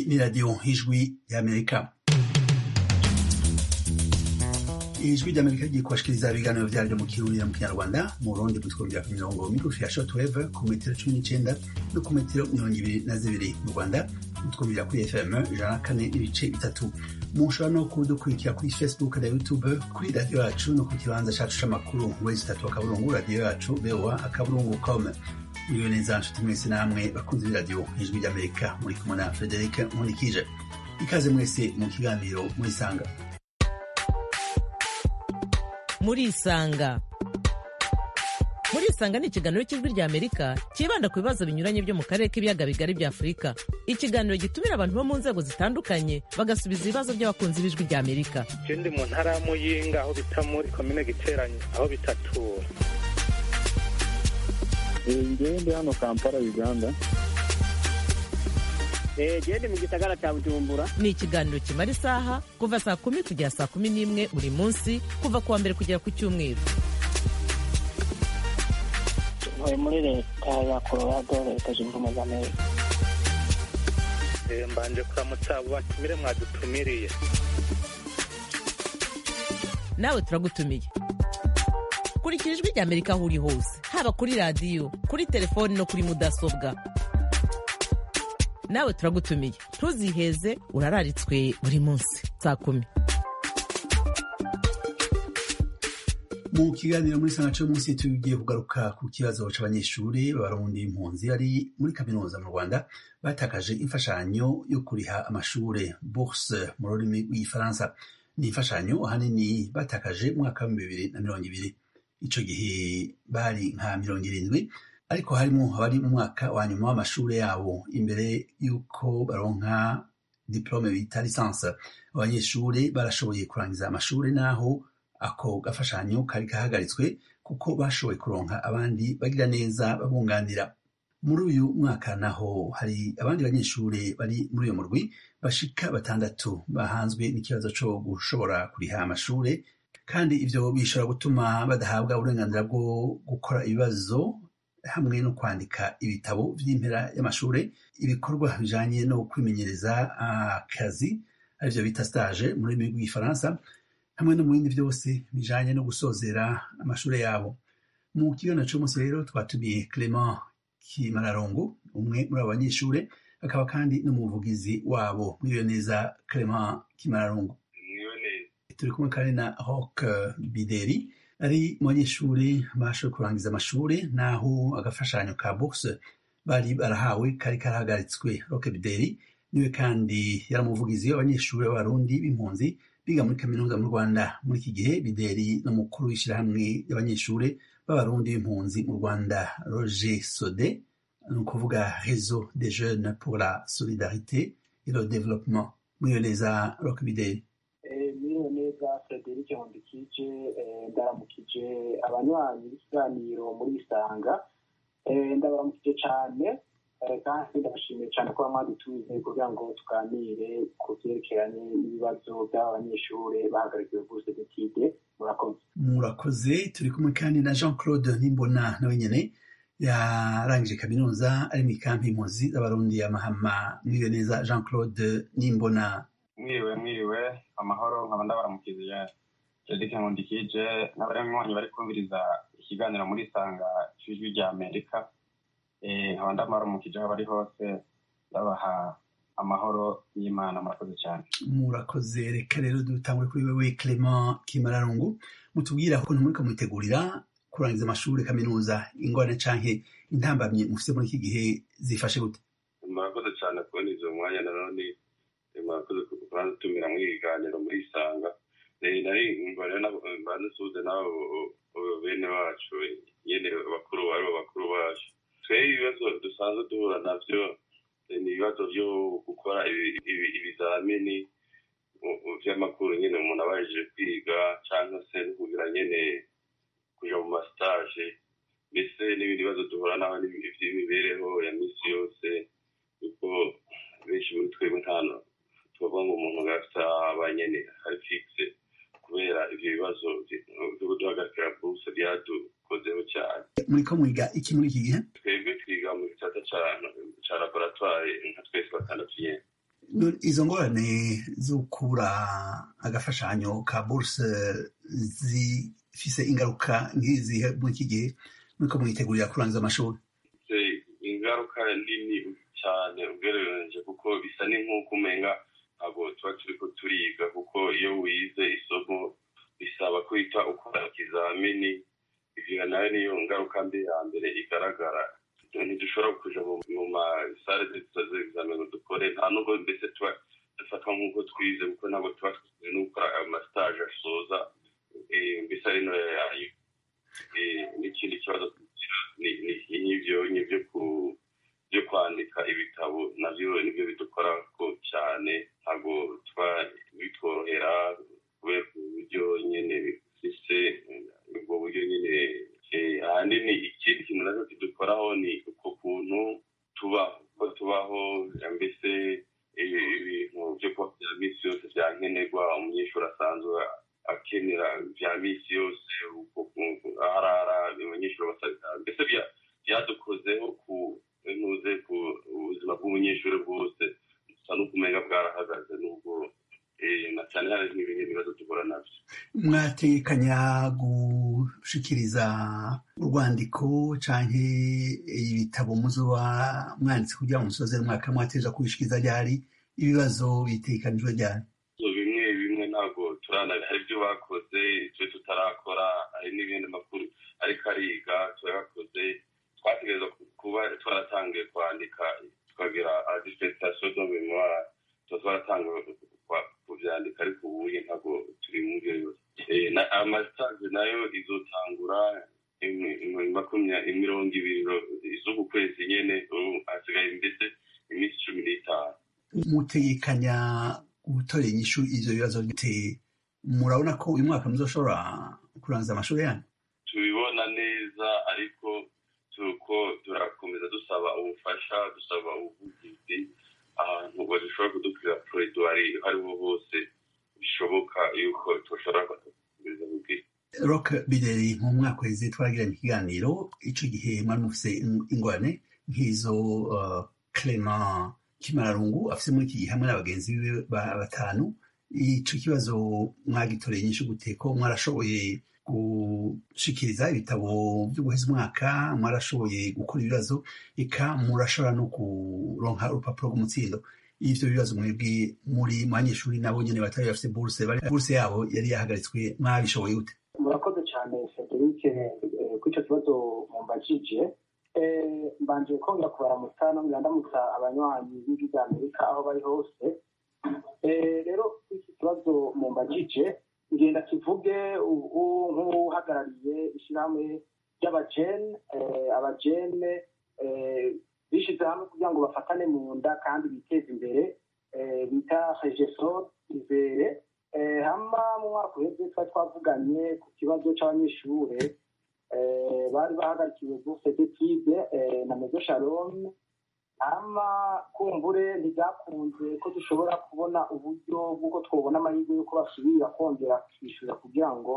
ni radiyo ijwi y'amerika ijwi ry'amerika rigiye kubashikiriza ibiganiro vyaryo mu kirundi mu kinyarwanda mu burundi mutwumvira ku mirongo migufi ya shortwave ku metero cumi n'icenda no ku metero mirongo ibiri na zibiri mu rwanda mutwumvira kuri fm ijana na kane n'ibice bitatu mushobora no kudukurikira kuri facebook na youtube kuri radiyo yacu no ku kibanza cacu c'amakuru wezi itatu akaburungu radiyo yacu voa akaburungu com muriwe neza nshuti mwese namwe bakunzi b'iradiyo ijwi ry'amerika muri kumwe na frederic nkunikije ikaze mwese mu kiganiro murisanga murisanga murisanga ni ikiganiro cy'ijwi rya amerika cyibanda ku bibazo binyuranye byo mu karere k'ibiyaga bigari bya afurika ikiganiro gitumira abantu bo mu nzego zitandukanye bagasubiza ibibazo by'abakunzi b'ijwi rya amerika je ndi mu ntara ya muyinga aho bita muri komine giteranye aho bitatura ngewe ndi hano kampala uganda gende mu gisagara cya bujumbura ni ikiganiro kimara isaha kuva saa kumi kugera saa kumi n'imwe buri munsi kuva ku wa mbere kugera ku cyumweru ntuye muri leta ya colorado leta zunze ubumwe za amerika Eh, mbanje kuramutsa abo batumire mwadutumiriye nawe turagutumiye kurikira ijwi rya amerika aho uri hose haba kuri radiyo kuri telefoni no kuri mudasobwa nawe turagutumiye ntuziheze urararitswe buri munsi saa kumi mu kiganiro muri sanga cyo munsi tugiye kugaruka ku kibazo c'abanyeshuri b'abarundi impunzi bari muri kaminuza mu rwanda batakaje imfashanyo yo kuriha amashure bourse mu rurimi rw'igifaransa ni imfashanyo ahanini batakaje mu mwaka w'ibihumbi bibiri na mirongo ibiri ico gihe bari nka mirongo irindwi ariko harimo abari mu mwaka wa nyuma w'amashure yabo imbere y'uko baronka diplome bita lisansi abanyeshuri barashoboye kurangiza amashure naho ako gafashanyo kari kahagaritswe kuko bashoboye kuronka abandi bagira neza babunganira muri uyu mwaka naho hari abandi banyeshuri bari muri uyo murwi bashika batandatu bahanzwe n'ikibazo co gushobora kuriha amashure kandi ivyo bishobora gutuma badahabwa uburenganzira bwo gukora ibibazo hamwe no kwandika ibitabo vy'impera y'amashure ibikorwa bijanye no kwimenyereza akazi arivyo bita stage mu rurimi rw'igifaransa hamwe no mu bindi byose bijanye no gusozera amashure yabo mu kiganiro c'umunsi rero twatumiye clement kimararongo umwe muri abo banyeshure akaba kandi n'umuvugizi wabo mwiriwe neza clement kimararongo turi kumwe kandi na rock bideri ari mu banyeshuri bashoboye kurangiza amashure naho agafashanyo ka bourse bari barahawe kari karahagaritswe rock bideri niwe kandi yari umuvugizi w'abanyeshuri b'abarundi b'impunzi biga muri kaminuza mu rwanda muri iki gihe bideri n'umukuru w'ishyirahamwe y'abanyeshuri b'abarundi b'impunzi mu rwanda roger sode ni ukuvuga réseau des jeunes pour la solidarité et le développement mwiyo neza rock bideri mwiwe neza frederic nkundikije ndaramukije abanywanyi b'ikiganiro muri isanga ndabaramukije cyane kandi ndabashimiye cyane kuba mwadutumize kugira ngo tuganire ku byerekeranye n'ibibazo by'aba banyeshuri bahagarikiwe bourse d'étude murakoze murakoze turi kumwe kandi na jean claude nimbona nawe nyene yarangije kaminuza ari mu ikampi impunzi z'abarundi ya mahama mwiwe neza jean claude nimbona mwiriwe mwiriwe amahoro nkaba ndabaramukije frederic nkundikije n'abanywanyi bari kumviriza ikiganiro muri isanga c'ijwi rya amerika nkaba ndabaramukije aho bari hose ndabaha amahoro y'imana murakoze cyane murakoze reka rero dutangure kuri wewe clement kimararungu mutubwira ukuntu muriko mwitegurira kurangiza amashuri kaminuza ingorane canke intambamyi mufise muri iki gihe zifashe gute murakoze cyane kubona izo mwanya nanone murakoze kurantumira muri ibiganiro muri isanga nari mbare mbanze suze nabo bene wacu nyene bakuru aribo bakuru bacu twebwe ibibazo dusanzwe duhura navyo ni ibibazo vyo gukora ibizamini vy'amakuru nyene umuntu abajije kwiga canke se no kugira nyene kuja mu mastage mbese n'ibindi bibazo duhura naho vy'imibereho ya misi yose kuko benshi muri twebwe ntano tubavuga ngo umuntu gafite abanyene hari fixe kubera ivyo bibazo vyo kuduhagarikira buse byadukozeho cyane muriko mwiga iki muri iki gihe twebwe twiga mu gisata ca laboratoire nka twese batandatu nyene izo ngorane zo kubura agafashanyo ka buruse zifise ingaruka nk'izihe muri iki gihe muriko mwitegurira kurangiza amashuri ingaruka nini cyane ugereranije kuko bisa ni nk'uko umenga ntabwo tuba turiko turiga kuko iyo wize isomo bisaba kwita ukora ikizamini ivyo nayo niyo ngaruka mbi ya mbere igaragara ntidushobora kuja mu masare z'examen dukore nta nubwo mbese tuba dufatwa nk'uko twize kuko ntabwo tuba twize no gukora amastage asoza mbese ari no yayo n'ikindi kibazo nk'ivyo nyivyo byo kwandika ibitabo navyo nibyo bidukora ko cyane ntabwo tuba bitworohera kubera uburyo nyene bifise ubwo buryo nyene ahanini ikindi kintu nacyo kidukoraho ni uko kuntu tubaho ko tubaho mbese ibintu byo kuba bya misi yose byankenerwa umunyeshuri asanzwe akenera bya misi yose arara abanyeshuri basabira mbese byadukozeho ku ntuze ku buzima bw'umunyeshuri bwose gusa no kumenya bwarahagaze n'ubwo na cyane hari n'ibindi bibazo duhura nabyo mwatekanya gushikiriza urwandiko canke ibitabo muzoba mwanditse kugira ngo musoze umwaka mwateja kubishikiriza ryari ibibazo bitekanijwe ryari bimwe bimwe ntabwo turana hari ibyo bakoze ibyo tutarakora hari n'ibindi makuru ariko ariga turayakoze twategereza kuba twaratangiye kwandika tukagira dissertation de memoire tuba twaratangiye kuvyandika ariko ubuye ntabwo turi muri iyo yose amastage nayo izotangura mirongo ibiri z'uku kwezi nyene hasigaye mbese iminsi cumi n'itanu mutegekanya gutorera inyishu ivyo bibazo biteye murabona ko uyu mwaka muzoshobora kurangiza amashuri yanyu tubibona neza ariko tuko turakomeza dusaba ubufasha dusaba ubuvugizi ahantu badashobora kudukira proridwari hariho hose bishoboka yuko tushobora kugereza kubwira rock bideri mu mwaka weze twaragiranye ikiganiro ico gihe mwari mufise ingorane nk'izo uh, clement kimararungu afise muri iki gihe hamwe n'abagenzi biwe batanu ico kibazo mwagitoreye nyinshi gute ko mwarashoboye gushikiriza ibitabo byo guheza umwaka mwarashoboye gukora ibibazo eka murashobora no kuronka urupapuro rw'umutsindo ivyo bibazo mwebwe muri mu banyeshuri nabo nyene batari bafise buruse buruse yabo yari yahagaritswe mwabishoboye gute murakoze cyane frederic kuri icyo kibazo mumbajije mbanje kongera kubaramutsa nongera ndamutsa abanywanyi b'ijwi rya amerika aho bari hose rero iki kibazo mumbajije ngenda kivuge ubu nk'uhagarariye ishyirahamwe ry'abajene abajene bishyize hamwe kugira ngo bafatane mu nda kandi biteze imbere bita regesor izere hama mu mwaka uheze twari twavuganye ku kibazo cy'abanyeshuri bari bahagarikiwe bourse d'étude na mezo shalom hama kumbure ntibyakunze ko dushobora kubona uburyo bw'uko twabona amahirwe y'uko basubira kongera kwishyura kugira ngo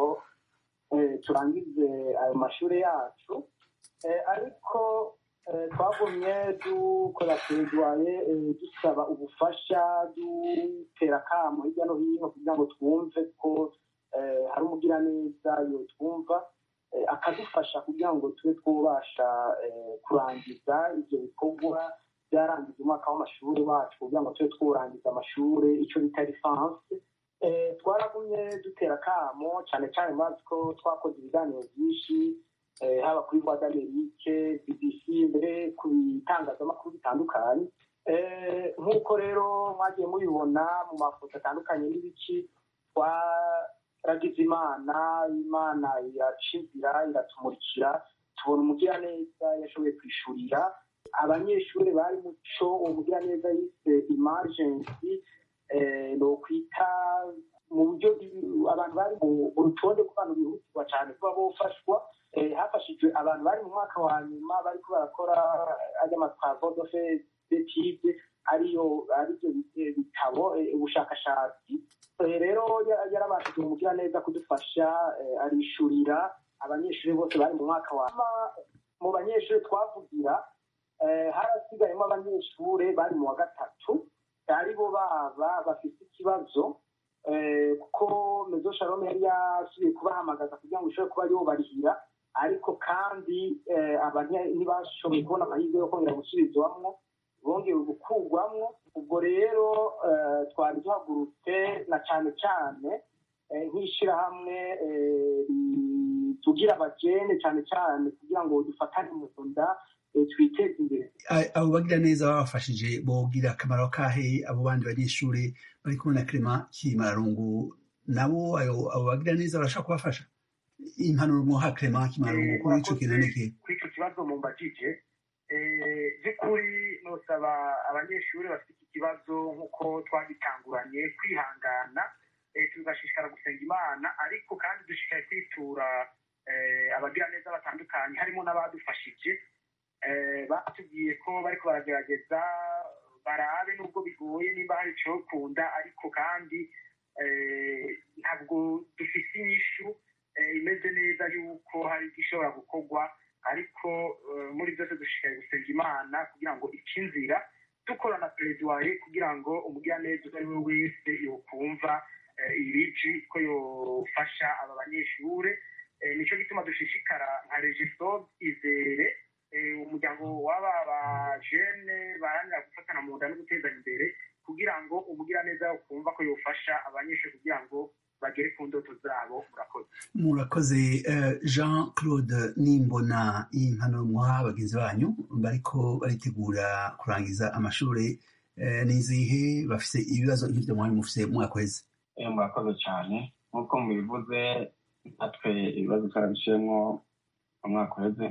turangize ayo mashuri yacu ariko twagumye dukora teridwaye dusaba ubufasha dutera akamo hirya no hino kugira ngo twumve ko hari umugiraneza yo twumva akadufasha kugira ngo tube twubasha kurangiza ibyo bikorwa byarangiza umwaka w'amashuri wacu kugira ngo tube twurangiza amashuri icyo bita lisansi twaragumye dutera akamo cyane cyane mazi ko twakoze ibiganiro byinshi haba kuri voix d'amerique bbc mbere ku bitangazamakuru bitandukanye nk'uko rero mwagiye mubibona mu mafoto atandukanye n'ibiki twaragize imana imana iraca inzira iratumurikira tubona umugiraneza yashoboye kwishurira abanyeshuri bari muco uwo mugiraneza yise imajensi ni ukwita mu buryo abantu bari mu rutonde rw'abantu bihutirwa cyane kuba bofashwa hafashijwe abantu bari mu mwaka wa nyuma bariko barakora ajya amatwavo dofe detide ariyo aribyo bitabo ubushakashatsi rero yarabashije umugira neza kudufasha arishurira abanyeshuri bose bari mu mwaka wa mu banyeshuri twavugira harasigayemo abanyeshuri bari mu wa gatatu ari bo baba bafite ikibazo kuko mezo shalom yari yasubiye kubahamagaza kugira ngo ishobore kuba aribo barihira ariko kandi ntibashoboye kubona amahirwe yo kongera gusubizwamwo bongeye gukurwamwo ubwo rero twari duhagurutse na cyane cyane nk'ishyirahamwe tugira abagene cyane cyane kugira ngo dufatane mu nda twiteze imbere abo bagira neza babafashije bogira akamaro kahe abo bandi banyeshuri bari kumwe na kirema kimarungu nabo abo bagira neza barashaka kubafasha impanuro muha kirema kimarungu kuri ico kintu niki kuri ico kibazo mumbajije by'ukuri nosaba abanyeshuri bafite iki kibazo nk'uko twagitanguranye kwihangana tugashishikara gusenga imana ariko kandi dushishikaye kwitura abagira neza batandukanye harimo n'abadufashije batubwiye ko bariko baragerageza barabe nubwo bigoye nimba hari icokunda ariko kandi ntabwo dufite inyishu imeze neza yuko hari igishobora gukorwa ariko muri byose dushishikaye gusenga imana kugira ngo icinzira dukorana pereziwaye kugira ngo umugiraneza uwo ari we wese yokumva ibiji ko yofasha aba banyeshure nicyo gituma dushishikara nka regisobe izere umuryango w'aba bajene baharanira gufatana mu nda no gutezanya imbere kugira ngo umugiraneza kumva ko yofasha abanyeshuri kugira ngo bagere ku ndoto zabo murakoze murakoze jean claude nimbona impanuro muha bagenzi banyu bariko baritegura kurangiza amashuri n'izihe bafise ibibazo nk'ivyo mwari mufise mwaka weze murakoze cyane nk'uko mubivuze natwe ibibazo twarabiciyemo umwaka uheze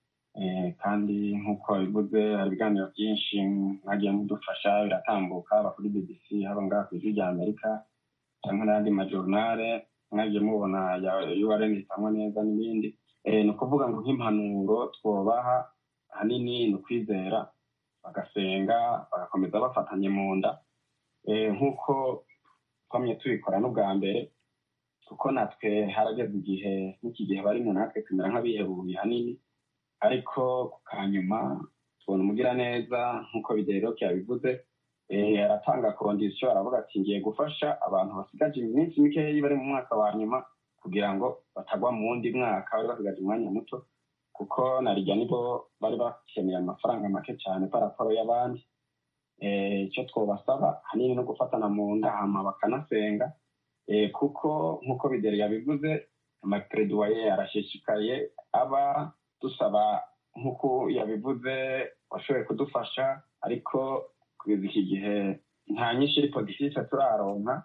kandi nk'uko bivuze hari ibiganiro byinshi mwagiye mudufasha biratambuka haba kuri bbc haba ngaha ku ijwi rya amerika cyangwa n'ayandi majorunare mwagiye mubona urn itangwa neza n'ibindi ni ukuvuga ngo nk'impanuro twobaha ahanini ni ukwizera bagasenga bagakomeza bafatanye mu nda nk'uko twamye tubikora n'ubwa mbere kuko natwe harageze igihe n'iki gihe barimo natwe tumera nk'abihebuye hanini ariko ku kanyuma tubona umugiraneza nk'uko bideroke yabivuze aratanga kondisiyo aravuga ati ngiye gufasha abantu basigaje iminsi mikeya bari mu mwaka wa nyuma kugira ngo batagwa mu wundi mwaka bari basigaje umwanya muto kuko narijya nibo bari bakeneye amafaranga make cyane paraporo y'abandi icyo twabasaba hanini no gufatana mu nda hama bakanasenga kuko nk'uko bideri yabivuze amapereduwaye arashishikaye aba dusaba nk'uko yabivuze washoboye kudufasha ariko kugeza iki gihe nta nyinshi iri podisise turaronka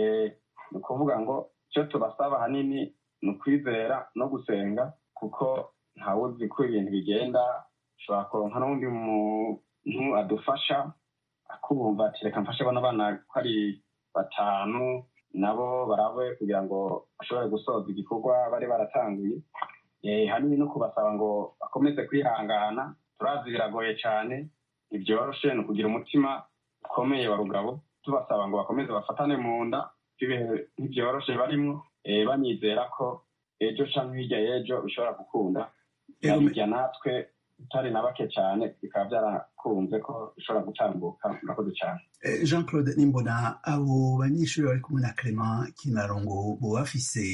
ni ukuvuga ngo icyo tubasaba ahanini ni ukwizera no gusenga kuko ntawuzi ko ibintu bigenda ushobora kuronka n'undi muntu adufasha akubumva ati reka mfashe bano bana ko ari batanu nabo barabe kugira ngo bashobore gusoza igikorwa bari baratanguye hanini no kubasaba ngo bakomeze kwihangana turazi biragoye cyane ntibyoroshe ni ukugira umutima ukomeye wa rugabo tubasaba ngo bakomeze bafatane mu nda ibihe ntibyoroshe barimo banyizera ko ejo cyangwa hirya y'ejo bishobora gukunda hirya natwe utari na bake cyane bikaba byarakunze ko bishobora gutambuka murakoze cyane jean claude nimbona abo banyeshuri bari kumwe na clement kimarongo bo bafise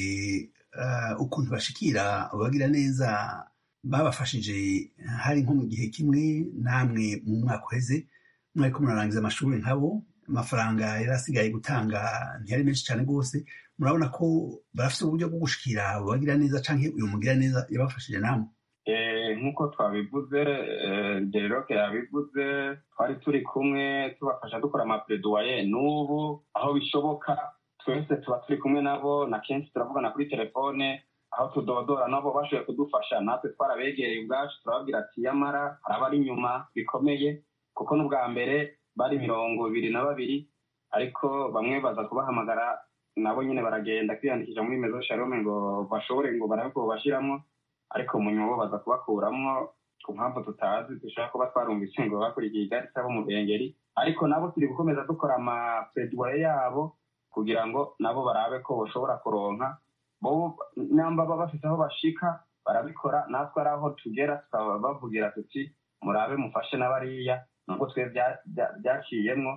ukuntu bashikira bagira neza babafashije hari nko mu gihe kimwe namwe mu mwaka uheze mwari ko murarangiza amashuri nkabo amafaranga yari asigaye gutanga ntiyari menshi cyane rwose murabona ko barafite uburyo bwo gushikira abo bagira neza cyangwa uyu mugira neza yabafashije namwe nk'uko twabivuze gereroke yabivuze twari turi kumwe tubafasha dukora amapereduwaye n'ubu aho bishoboka twese tuba turi kumwe nabo na kenshi turavugana kuri telefone aho tudodora nabo bashoboye kudufasha natwe twarabegereye ubwacu turababwira ati yamara hari abari inyuma bikomeye kuko n'ubwa mbere bari mirongo ibiri na babiri ariko bamwe baza kubahamagara nabo nyine baragenda kwiyandikisha muri mezo sharome ngo bashobore ngo barabe ko bashyiramo ariko mu nyuma bo baza kubakuramwo ku mpamvu tutazi dushobora kuba twarumvise ngo bakurikiye igari cyangwa umurengeri ariko nabo turi gukomeza dukora amapeduwaye yabo kugira ngo nabo barabe ko bashobora kuronka bo namba baba bafite aho bashika barabikora natwe ari aho tugera tukaba bavugira tuti murabe mufashe n'abariya nubwo twe byaciyemwo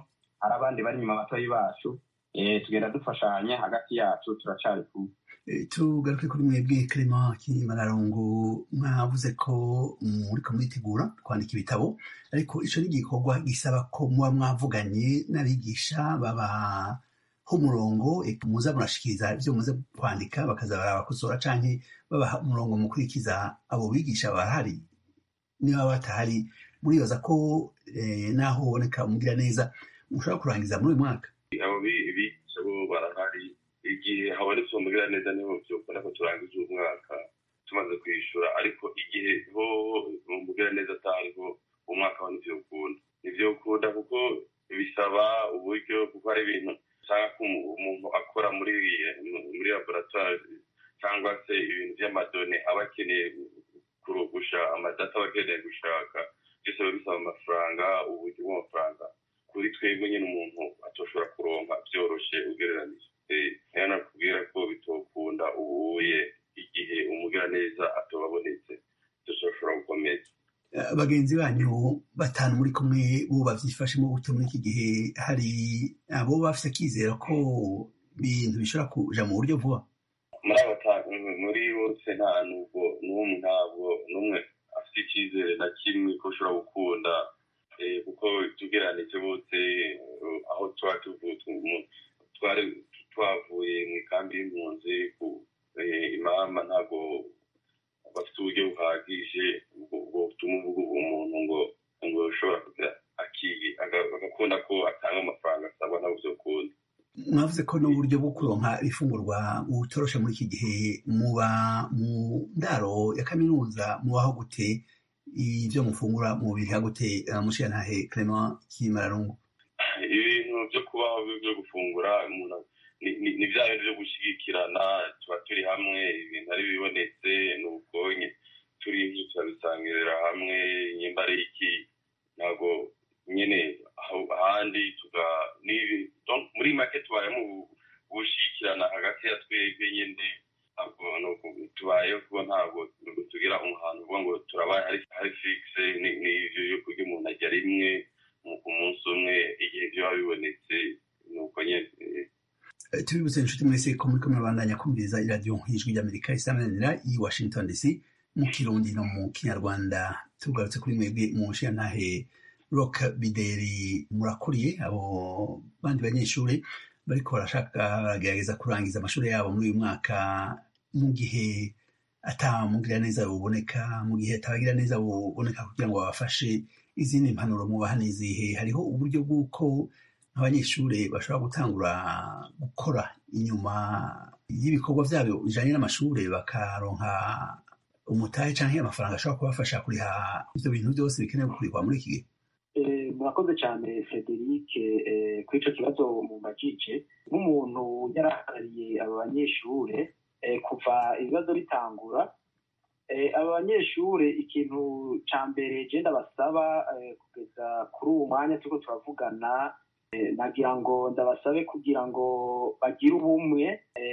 hari abandi bari inyuma batoyi bacu tugenda dufashanya hagati yacu turacari kumwe tugaruke kuri mwebwe Clement Kimararongo mwavuze ko muriko muritegura kwandika ibitabo ariko ico ni igikorwa gisaba ko muba mwavuganye n'abigisha babaha umurongo muza murashikiriza ivyo muze kwandika bakaza barabakosora canke babaha umurongo mukurikiza abo bigisha barahari niba batahari muribaza ko naho uboneka umugira neza mushobora kurangiza muri uyu mwaka abo bigisha bo barahari igihe habonetse umugira neza niho byokora ko turangiza umwaka tumaze kwishyura ariko igihe ho umugira neza atariho umwaka wa nivyo ukunda nivyo ukunda kuko bisaba uburyo kuko hari ibintu usanga ko umuntu akora muri muri laboratoire cyangwa se ibintu by'amadone aba akeneye kurugusha amadata aba akeneye gushaka byose biba bisaba amafaranga uburyo bw'amafaranga kuri twebwe nyine umuntu atoshobora kuronka byoroshye ugereranije rero nakubwira ko bitokunda ubuye igihe umugiraneza atobabonetse dushobora gukomeza bagenzi banyu batanu muri kumwe bo bavyifashemo gute muri iki gihe hari abo bafise akizera ko ibintu bishobora kuja mu buryo vuba muri abatanu muri bose nta nubwo n'umwe ntabwo n'umwe afite icyizere na kimwe ko ushobora gukunda kuko tugeranije bose aho tuba twari twavuye mu ikambi y'impunzi imama ntabwo bafite uburyo buhagije butuma uvuga umuntu ngo ngo ushobora kugira agakunda ko atanga amafaranga asabwa ntabwo byokunda mwavuze ko n'uburyo bwo kuronka ifungurwa butoroshe muri iki gihe muba mu ndaro ya kaminuza mubaho gute ibyo mufungura mu biriha gute mushiyantahe Clement Kimararungu ibintu byo kubaho byo gufungura umuntu ni bya bintu byo gushyigikirana tuba turi hamwe ibintu ari bibonetse ni ubwonye turi turabisangirira hamwe nyimba ari iki ntabwo nyine ahandi tuga muri make tubayemo gushyigikirana hagati ya twebwe nyine tubayeho kuba ntabwo tugira umuhanzi uvuga ngo turabaye hari fikise n'ibyo yo kurya umuntu ajya rimwe ku munsi umwe igihe byaba bibonetse ni uko nyine tubibutse inshuti mwese ko muri kumwe bandanya kumviriza iradiyo ijwi ry'amerika isamanira i washington dc mu kirundi no mu kinyarwanda tugarutse kuri mwebwe mu nshiyantahe rock bideri murakuriye abo bandi banyeshuri bariko barashaka baragerageza kurangiza amashuri yabo muri uyu mwaka mu gihe atamugira neza buboneka mu gihe atabagira neza buboneka kugira ngo babafashe izindi mpanuro mubaha n'izihe hariho uburyo bw'uko abanyeshuri bashobora gutangura gukora inyuma y'ibikorwa byabo bijanye n'amashuri bakaronka umutahe canke amafaranga ashobora kubafasha kuriha ivyo bintu byose bikenewe kurihwa muri iki gihe murakoze cyane frederic kuri icyo kibazo mu majije nk'umuntu yarahagarariye aba banyeshure kuva ibibazo bitangura aba banyeshure ikintu cya mbere genda basaba kugeza kuri uwo mwanya turiko turavugana nagira ngo ndabasabe kugira ngo bagire ubumwe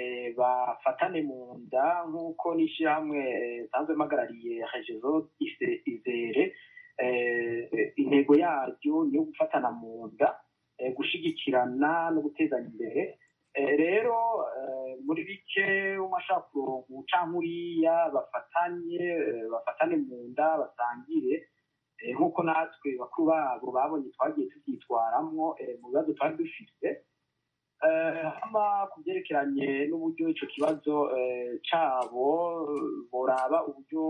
bafatane mu nda nk'uko n'ishyirahamwe nsanzwe mpagarariye regezo izere intego yaryo ni iyo gufatana mu nda gushyigikirana no gutezanya imbere rero muri bike umashaka kuronka umucankuriya bafatanye bafatane mu nda basangire nk'uko natwe bakuru babo babonye twagiye tubyitwaramo mu bibazo twari dufite hama ku byerekeranye n'uburyo icyo kibazo cyabo boraba uburyo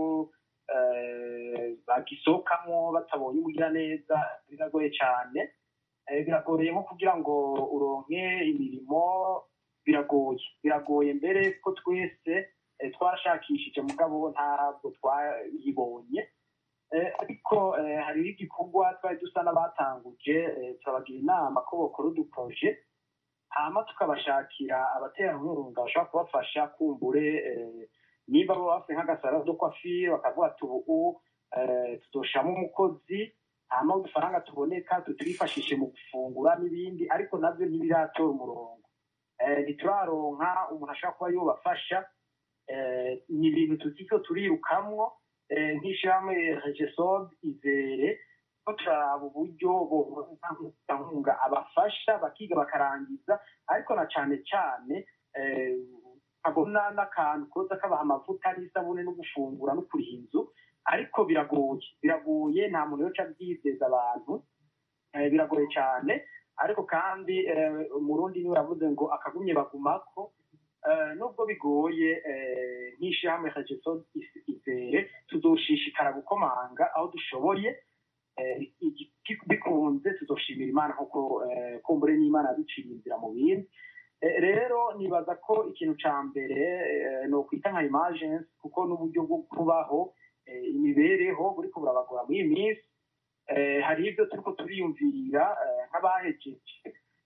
bagisohokamo batabonye umugiraneza biragoye cyane biragoye nko kugira ngo uronke imirimo biragoye biragoye mbere ko twese twashakishije mugabo ntabwo twayibonye ariko hariho igikorwa twari dusa n'abatanguje turabagira inama ko bakora uduproje hama tukabashakira abaterankunga bashobora kubafasha kumbure niba baba bafite nk'agasara do kwafire bakavuga ati ubu tudoshamo umukozi hama udufaranga tuboneka tutwifashishe mu gufungura n'ibindi ariko nabyo ntibiratora umurongo ntituraronka umuntu ashobora kuba yubafasha ni ibintu tukiko turirukamwo nk'ishyirahamwe regesob izere turaba uburyo nkunga abafasha bakiga bakarangiza ariko na cyane cyane nkabona n'akantu koza kabaha amavuta n'isabune no gufungura no kuriha inzu ariko biragoye biragoye nta muntu yoca abyizeza abantu biragoye cyane ariko kandi umurundi niwe yavuze ngo akagumye bagumako nubwo bigoye nk'ishyirahamwe regeso izere tuzoshishikara gukomanga aho dushoboye bikunze tuzoshimira imana kuko kumbure n'imana yaduciriye inzira mu bindi rero nibaza ko ikintu cya mbere ni ukwita nka imajensi kuko n'uburyo bwo kubaho imibereho buri burabagora muri iyi minsi hari ibyo turi ko turiyumvira nk'abahejeje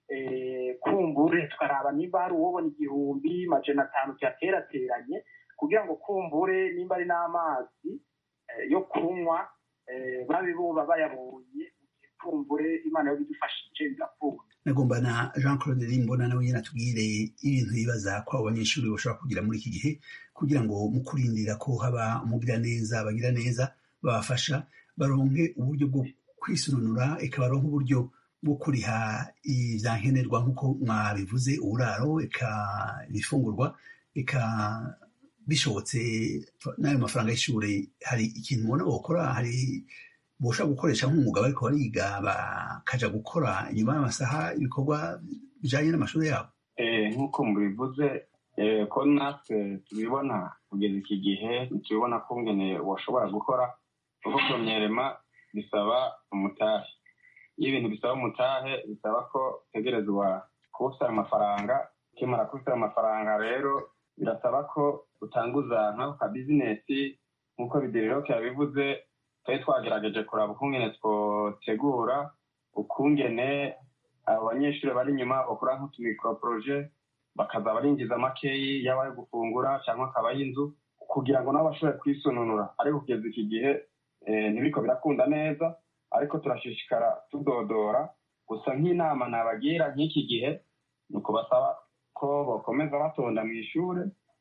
kumbure tukaraba niba hari uwobona igihumbi majana atanu cyaterateranye kugira ngo kumbure nimba ari n'amazi yo kunywa babe buba bayabonye kumbure imana yo bidufashije bigakunda nagomba na jean claude rimbona nawe nyine atubwire ibintu bibaza ko abo banyeshuri bashobora kugira muri iki gihe kugira ngo mu kurindira ko haba umugira neza bagira neza babafasha baronke uburyo bwo kwisununura eka baronke uburyo bwo kuriha ibyankenerwa nk'uko mwabivuze uburaro eka ibifungurwa eka bishobotse n'ayo mafaranga y'ishuri hari ikintu ubona bakora hari boshobora gukoresha nk'umwuga bariko bariga bakaja gukora inyuma y'amasaha ibikorwa bijanye n'amashuri yabo nk'uko mubivuze ko natwe tubibona kugeza iki gihe ntitubibona ko ngene washobora gukora kuko promyerema bisaba umutahe iyo ibintu bisaba umutahe bisaba ko utegerezwa kuwusaba amafaranga ukimara kuwusaba amafaranga rero birasaba ko utanguza nk'ako ka bizinesi nk'uko bidereroke yabivuze twari twagerageje kuraba ukungene twotegura ukungene abo banyeshuri bari inyuma bakora nk'utumikroporoje bakaza barinjiza makeyi yaba ayo gufungura cyangwa akaba y'inzu kugira ngo nabo bashobore kwisununura ariko kugeza iki gihe ntibiko birakunda neza ariko turashishikara tudodora gusa nk'inama nabagira nk'iki gihe ni ukubasaba ko bakomeza batonda mu ishuri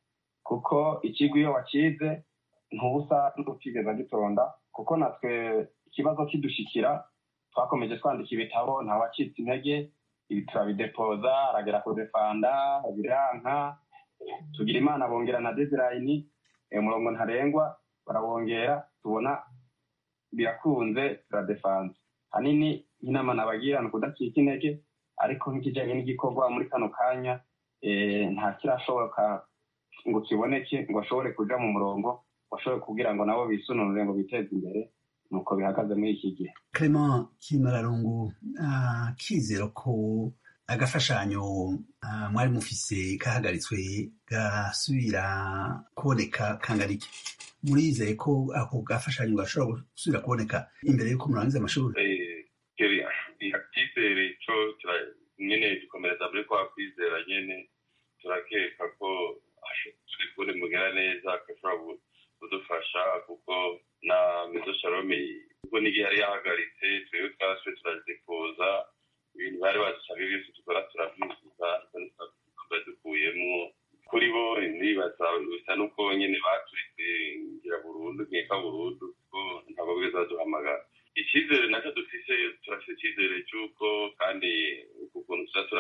kuko ikigo iyo wakize ntubusa n'utigeze gitonda kuko natwe ikibazo kidushikira twakomeje twandika ibitabo ntawacitse intege ibi turabidepoza aragera kudefanda biranka tugira imana bongera na dedirayini umurongo ntarengwa barawongera tubona birakunze turadefanze hanini nk'inama nabagira ni ukudacika intege ariko nk'ikijyanye n'igikorwa muri kano kanya nta kirashoboka ngo kiboneke ngo ashobore kuja mu murongo bashobore kugira ngo nabo bisununure ngo biteze imbere nuko bihagaze muri iki gihe clement kimararungu kizero ko agafashanyo mwari mufise kahagaritswe gasubira kuboneka kangana iki murizeye ko ako gafashanyo gashobora gusubira kuboneka imbere y'uko murangiza amashuri icyizere cyo nyine dukomereza muri kwa kwizera nyine turakeka ko turi kubona mugera neza agashobora kudufasha kuko na mezo shalome kuko n'igihe yari yahagaritse twebwe twaswe turazikuza ibintu bari badusaba byose dukora turabyuzuza tuba dukuyemo kuri bo nibaza bisa n'uko nyine baturitse ngira burundu nkeka burundu kuko ntabwo bwiza baduhamagara icyizere nacyo dufise turafite icyizere cy'uko kandi uku kuntu tuza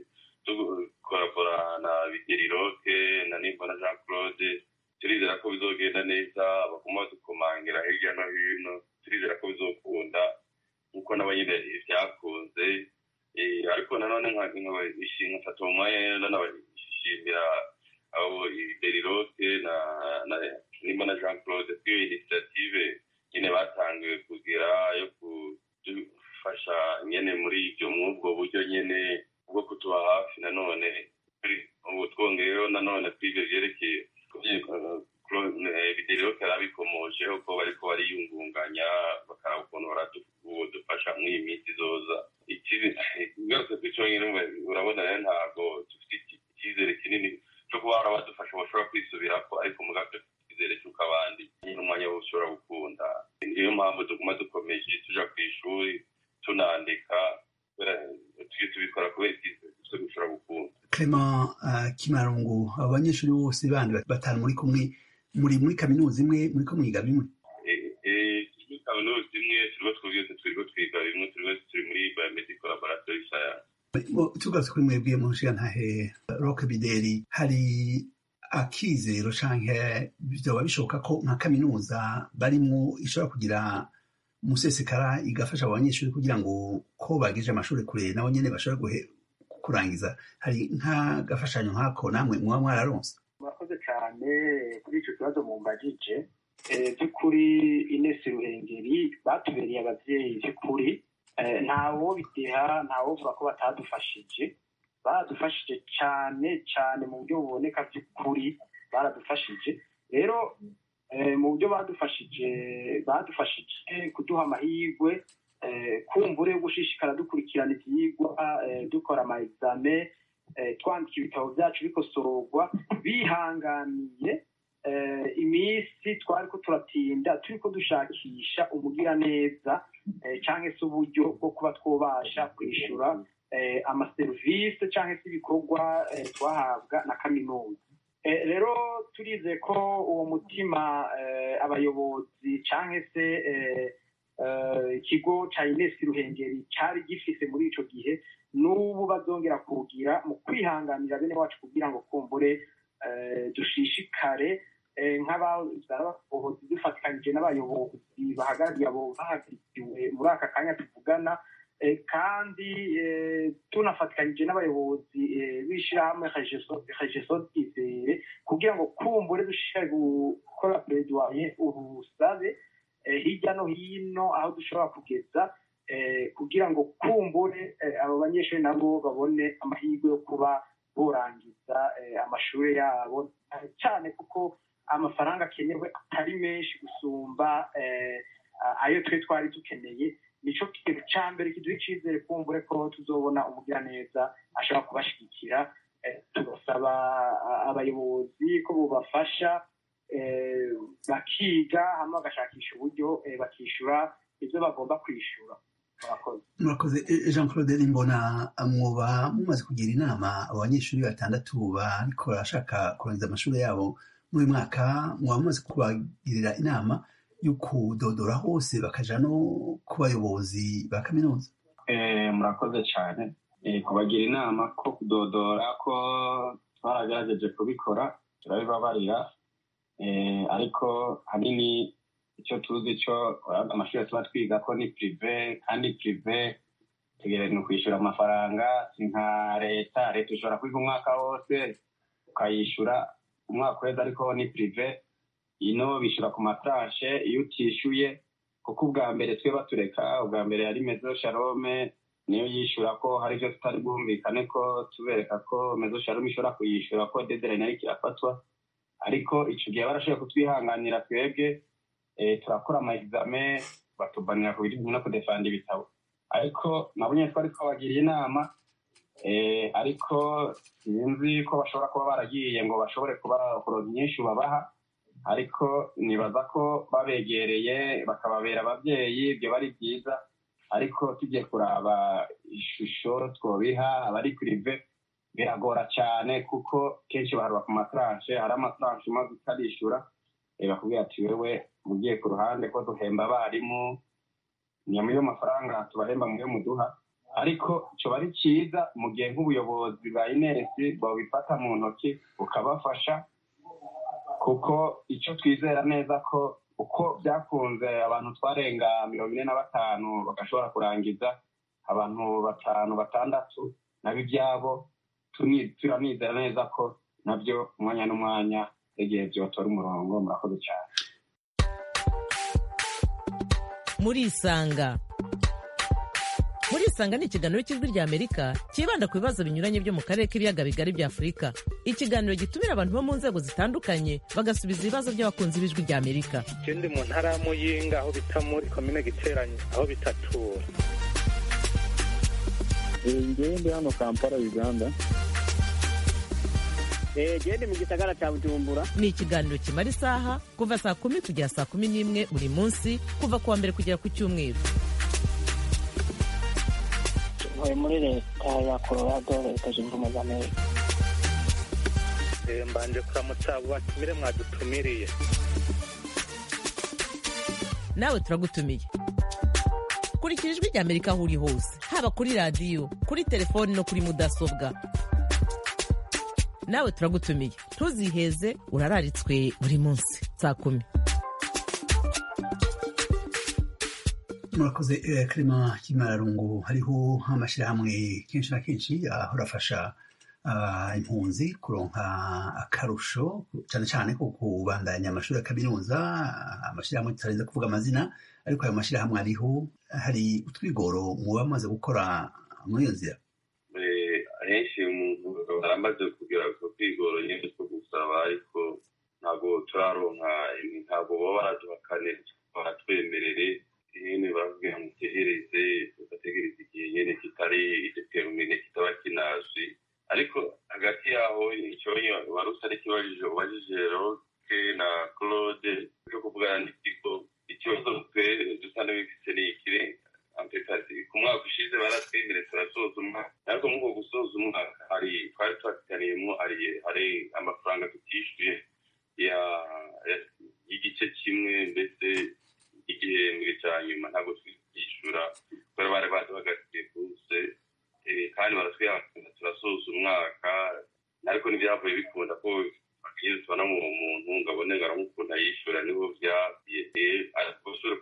tukorabora na bigeriroke na nimba na jean claude turizera ko bizogenda neza baguma badukomangira hirya no hino turizera ko bizokunda nk'uko nabo nyine byakunze ariko nanone nkafata umwanya nanabashimira abo iberiroke na nimba na jean claude kwiyo initiative nyine batangiwe kugira yo kudufasha nyine muri ibyo mw'ubwo buryo nyine bwo kutuba hafi nanone ubu twongeyeho nanone kw'ibyo byerekeye bidereho karabikomojeho ko bariko bariyungunganya bakaraba ukuntu baradufasha muri iyi minsi izoza igarutse ku cyonyine urabona rero ntabwo dufite icyizere kinini cyo kuba hari abadufasha bashobora kwisubirako ariko mugabwe icyizere cy'uko abandi n'umwanya wose ushobora gukunda niyo mpamvu tuguma dukomeje tuja ku ishuri tunandika tujye tubikora kubera icyizere twe dushobora gukunda clement kimarungu abo banyeshuri bose bandi batanu muri kumwe muri muri kaminuza imwe muri ko mwiga bimwe kaminuza imwe turiho twese turiko twiga bimwe turi wese turi muri biomedical laboratory science tugarutse kuri mwebwe mu nshingantahe roke bideri hari akizero canke vyoba bishoboka ko nka kaminuza barimwo ishobora kugira umusesekara igafasha abo banyeshuri kugira ngo ko bagije amashuri kure nabo nyene bashobora kurangiza hari nk'agafashanyo nk'ako namwe muba mwararonse murakoze cyane kuri icyo kibazo mumbajije by'ukuri inesi ruhengeri batubereye ababyeyi by'ukuri ntawo bideha ntawovuga ko batadufashije baradufashije cyane cyane mu buryo buboneka by'ukuri baradufashije rero mu buryo badufashije badufashije kuduha amahirwe kumbure yo gushishikara dukurikirana ibyigwa dukora ama exame twandika ibitabo byacu bikosorwa bihanganiye iminsi twari ko turatinda turi ko dushakisha umugiraneza cyangwa se uburyo bwo kuba twubasha kwishyura amaserivisi cyangwa se ibikorwa twahabwa na kaminuza rero turize ko uwo mutima abayobozi cyangwa se ikigo cya inesi ruhengeri cyari gifise muri icyo gihe n'ubu bazongera kugira mu kwihanganira bene wacu kugira ngo kumbure dushishikare nk'abayobozi dufatikanyije n'abayobozi bahagarariye abo bahagarikiwe muri aka kanya tuvugana kandi tunafatikanyije n'abayobozi b'ishyirahamwe regeso izere kugira ngo kumbure dushishikare gukora pereduwaye ubusabe hirya no hino aho dushobora kugeza kugira ngo kumbure abo banyeshuri nabo babone amahirwe yo kuba borangiza amashuri yabo cyane kuko amafaranga akenewe atari menshi gusumba ayo twe twari dukeneye nicyo kintu cya mbere kiduha icyizere kumbure ko tuzobona umugiraneza ashobora kubashyigikira tugasaba abayobozi ko bubafasha bakiga hanyuma bagashakisha uburyo bakishyura ibyo bagomba kwishyura murakoze jean claude mbona mwoba mumaze kugira inama abo banyeshuri batandatu bariko barashaka kurangiza amashuri yabo muri uyu mwaka mwaba mumaze kubagirira inama yo kudodora hose bakaja no ku bayobozi ba kaminuza murakoze cyane kubagira inama ko kudodora ko twaragerageje kubikora turabibabarira ariko hanini icyo tuzi cyo amashuri tuba twiga ko ni pirive kandi pirive tegereza kwishyura amafaranga si nka leta leta ushobora kwiga umwaka wose ukayishyura umwaka uheze ariko ni pirive ino bishyura ku matarashe iyo utishyuye kuko ubwa mbere twe batureka ubwa mbere yari mezo sharome niyo yishyura ko hari ibyo tutari bwumvikane ko tubereka ko mezo sharome ishobora kuyishyura ko dedere ariko irafatwa ariko icyo gihe barashoboye kutwihanganira twebwe turakora ama exame batubanira ku bijyanye no kudefanda ibitabo ariko nabo nyine twari twabagiriye inama ariko sinzi ko bashobora kuba baragiye ngo bashobore kuba kuronka inyinshi babaha ariko nibaza ko babegereye bakababera ababyeyi ibyo bari byiza ariko tugiye kuraba ishusho twobiha abari pirive biragora cyane kuko kenshi baharura ku mataranshe hari amataranshe umaze utarishyura bakubwira ati wewe ugiye ku ruhande ko duhemba abarimu ni yo mafaranga tubahemba mu yo muduha ariko icyo ari cyiza mu gihe nk'ubuyobozi bwa inesi babifata mu ntoki bukabafasha kuko icyo twizera neza ko uko byakunze abantu twarenga mirongo ine na batanu bagashobora kurangiza abantu batanu batandatu nabo ibyabo turanizera neza ko nabyo umwanya n'umwanya igihe byotora umurongo murakoze cyane murisanga murisanga ni ikiganiro cy'ijwi ry'amerika cyibanda ku bibazo binyuranye byo mu karere k'ibiyaga bigari bya afurika ikiganiro gitumira abantu bo mu nzego zitandukanye bagasubiza ibibazo by'abakunzi b'ijwi ry'amerika ikindi mu ntara ya muyinga aho bita muri komine giteranye aho bitatura ngewe ndi hano kampala uganda gende mu gisagara cya bujumbura ni ikiganiro kimara isaha kuva saa kumi kugera saa kumi n'imwe buri munsi kuva ku wa mbere kugera ku cyumweru ntuye muri leta ya colorado leta zunze ubumwe za amerika mbanje kuramutsa abo batumire mwadutumiriye nawe turagutumiye kurikira ijwi rya amerika aho uri hose haba kuri radiyo kuri telefoni no kuri mudasobwa nawe turagutumiye ntuziheze urararitswe buri munsi saa kumi murakoze eh, karima kimararungu hariho amashyirahamwe kenshi na kenshi ahora afasha ah, impunzi kuronka akarusho cyane cyane ko kubandanya amashuri ya kaminuza ah, amashyirahamwe tutarinze kuvuga amazina ariko ayo mashyirahamwe ariho hari utwigoro muba bamaze gukora muri iyo nzira Eh, ahenshi umuntu aramaze kugira ku kwigoro nyine two gusaba ariko ntabwo turaronka ntabwo baba baraduhakane baratwemerere nyine bavuga ngo tegereze ugategereza igihe nyine kitari determine kitaba kinazwi ariko hagati yaho icyonyo wari usa n'ikibajije ubajije roke na claude cyo kuvugana n'ikigo ikibazo twe dusa n'ibifite ni ikire ampekasi ku mwaka ushize baratwemere turasoza umwaka ariko muri uko gusoza umwaka hari twari twapitaniyemo hari hari amafaranga tutishyuye ya ya- y'igice kimwe ndetse igihembwe cya nyuma ntabwo twishyura kubera bari baduhagatiye bose eh, kandi baratwihangana turasoza umwaka ariko ntibyavuye bikunda ko iyo tubona mu muntu ngo abone ngo aramukunda yishyura niho byagiye ariko usubire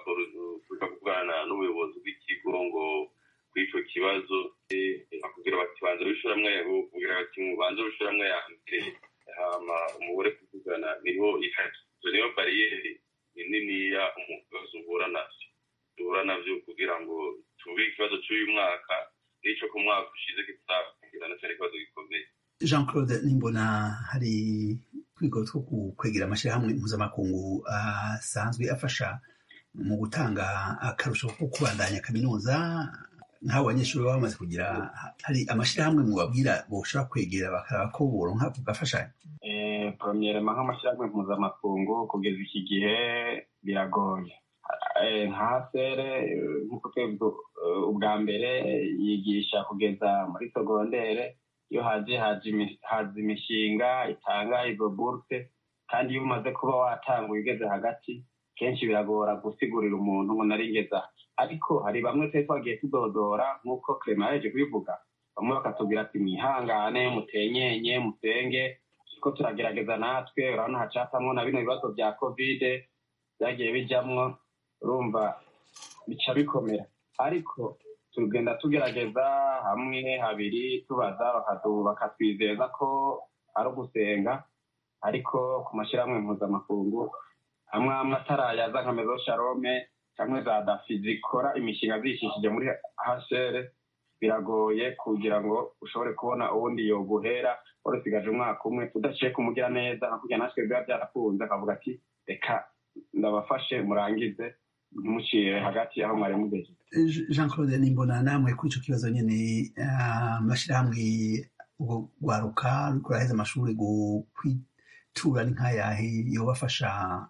kuja kuvugana n'ubuyobozi bw'ikigo ngo kw'ico kibazo eh, bakubwira bati banza wishyuramwe bakubwira bati mubanze wishyuramwe ya mbere hama umubure kuvugana niho ihari izo niyo bariyeri ni niniya umugozi uhura navyo duhura navyo kugira ngo tube ikibazo cy'uyu mwaka n'ico ku mwaka ushize kitagira na cyari ikibazo gikomeye jean claude nimbona hari twigoro two kwegera amashyirahamwe mpuzamakungu asanzwe afasha mu gutanga akarusho ko kubandanya kaminuza nk'abo banyeshuri baba bamaze kugira hari amashyirahamwe mubabwira boshobora kwegera bakaraba ko boronka kugafashanya Eh, premièrement nk'amashyirahamwe mpuzamakungu kugeza iki gihe biragoye Eh, nka sere eh, nk'uko twebwe eh, ubwa mbere yigisha kugeza muri segondere iyo haje haje imi- haza imishinga itanga izo buruse kandi iyo umaze kuba watanguye ugeze hagati kenshi biragora gusigurira umuntu ngo naringeza ariko hari bamwe twari twagiye tudodora nk'uko clement yaje kubivuga bamwe bakatubwira ati mwihangane mutenyenye musenge ko turagerageza natwe urabona hacapamwo na bino bibazo bya kovide byagiye bijamwo urumva bica bikomera ariko tugenda tugerageza hamwe habiri tubaza bakatu- bakatwizeza ko ari ugusenga ariko ku mashyirahamwe mpuzamakungu amwe amwe atarayaza nka mezo sharome cyangwa za dafi zikora imishinga zishishije muri hsr biragoye kugira ngo ushobore kubona uwundi yoguhera wari usigaje umwaka umwe udaciye kumugira neza nka kurya natwe biba byarakunze akavuga ati reka ndabafashe murangize ntimuciye hagati aho mwari mugeze jean claude nimbona namwe kuri ico kibazo nyene ah, amashyirahamwe ubwo rwaruka ruriko ruraheza amashuri gu- kwitura ni nk'ayahe yobafasha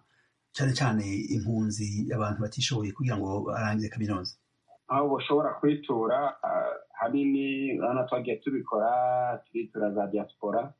cyane cyane impunzi abantu batishoboye kugira ngo barangize kaminuza aho bashobora kwitura ah, hanini urabona twagiye tubikora turitura za diaspora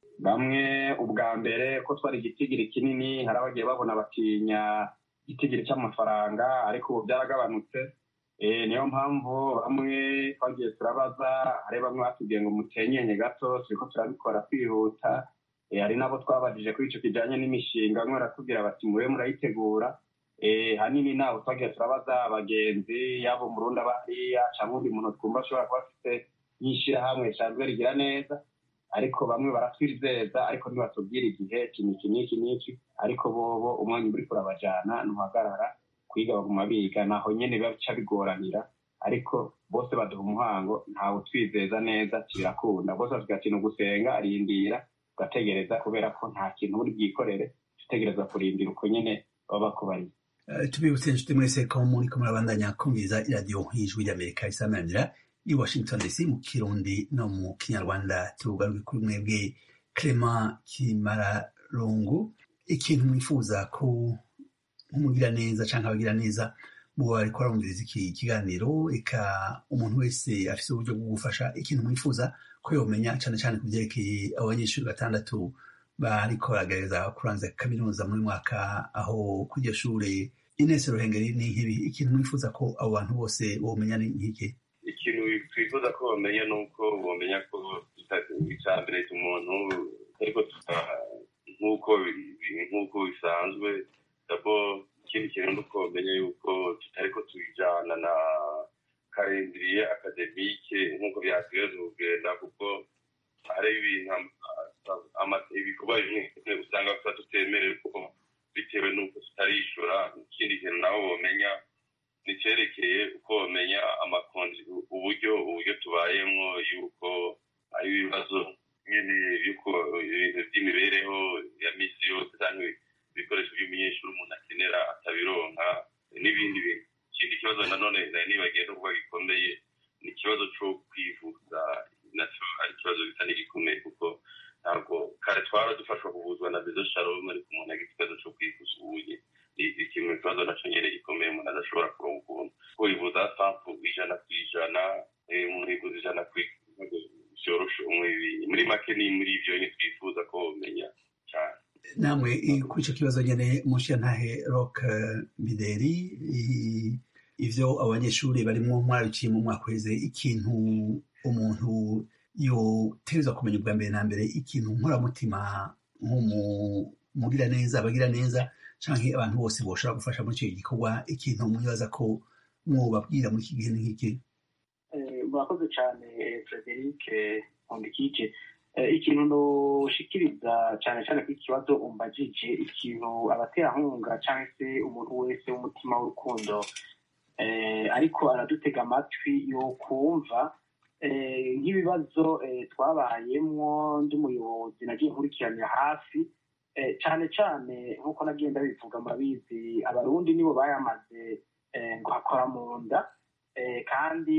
bamwe ubwa mbere ko twari igitigiri kinini hari abagiye babona batinya igitigiri cy'amafaranga ariko ubu byaragabanutse Eh, niyo mpamvu bamwe twagiye turabaza hari bamwe batubwiye ngo mutenyenye gato turiko turabikora kwihuta Eh, hari n'abo twabajije kuri ico kijanye n'imishinga bamwe baratubwira bati mube murayitegura Eh, hanini nabo twagiye turabaza abagenzi yaba umurundi aba hariya cyangwa undi muntu twumva ashobora kuba afite nk'ishyirahamwe risanzwe rigira neza ariko bamwe baratwizeza ariko ntibatubwira igihe iki n'iki n'iki n'iki ariko bobo umwanya uri kurabajana ntuhagarara kwiga baguma biga naho nyene bica bigoranira ariko bose baduha umuhango ntawe utwizeza neza kirakunda bose bavuga ati ni ugusenga arindira ugategereza kubera ko nta kintu uri bwikorere utegereza kurindira uko nyene baba bakubariye Eh, tubibutse inshuti mwese ko muriko murabandanya kumviriza iradiyo y'ijwi ry'amerika isamanira i washington dc mu kirundi no mu kinyarwanda tugaruke kuri mwebwe clement kimararungu ikintu mwifuza ko nk'umugira neza cyangwa abagira neza muba bariko barumviriza iki kiganiro eka umuntu wese afise uburyo bwo gufasha ikintu mwifuza ko yomenya cyane cyane ku byerekeye abo banyeshuri batandatu bariko baragerageza kurangiza kaminuza muri mwaka aho kuri iryo shure Ines Ruhengeri ni nk'ibi ikintu mwifuza ko abo bantu bose bomenya ni nk'iki ikintu twifuza ko bamenya ni uko bamenya ko icya mbere umuntu ariko nk'uko nk'uko bisanzwe dabo ikindi kintu ni uko bamenya yuko tutariko tubijana na karindiriye akademike nk'uko byategerezwa kugenda kuko hari ibintu ibikorwa bimwe usanga tuba tutemerewe kuko bitewe n'uko tutarishura ikindi kintu nabo bomenya nicyerekeye uko bamenya amakonji uburyo uburyo tubayemo yuko ari ibibazo nyine yuko ibintu by'imibereho ya misi yose cyangwa ibikoresho by'umunyeshuri umuntu akenera atabironka n'ibindi bintu ikindi kibazo nanone nari nibagiye n'ubwo gikomeye ni ikibazo cyo kwivuza nacyo ari ikibazo gisa n'igikomeye kuko ntabwo kare twara dufashwa kuvuzwa na bezo shalom ariko umuntu agira ikibazo cyo kwivuza ubuye ni kimwe ikibazo nacyo nyine gikomeye umuntu adashobora kuronka ukuntu kwivuza sampu ijana ku ijana umuntu yivuza ijana ku byoroshe muri make ni muri ibyo nyine twifuza ko bamenya cyane namwe kuri icyo kibazo nyine mushiyantahe rock bideri ivyo abanyeshuri barimo mwaraciye mu mwaka uheze ikintu umuntu yoterezwa kumenya ubwa mbere na mbere ikintu nkoramutima nk'umugira neza abagira neza canke abantu bose boshobora gufasha muri icyo gikorwa ikintu mwibaza ko mwobabwira muri iki gihe ni nk'iki murakoze cyane frederic nkundikije ikintu ntushikiriza cyane cyane kuri ikibazo umbajije ikintu abaterankunga cyangwa se umuntu wese w'umutima w'urukundo ariko aradutega amatwi yo kumva nk'ibibazo twabayemo ndi umuyobozi nagiye nkurikiranira hafi cyane cyane nk'uko nagiye ndabivuga murabizi abarundi nibo bayamaze ngo hakora mu nda kandi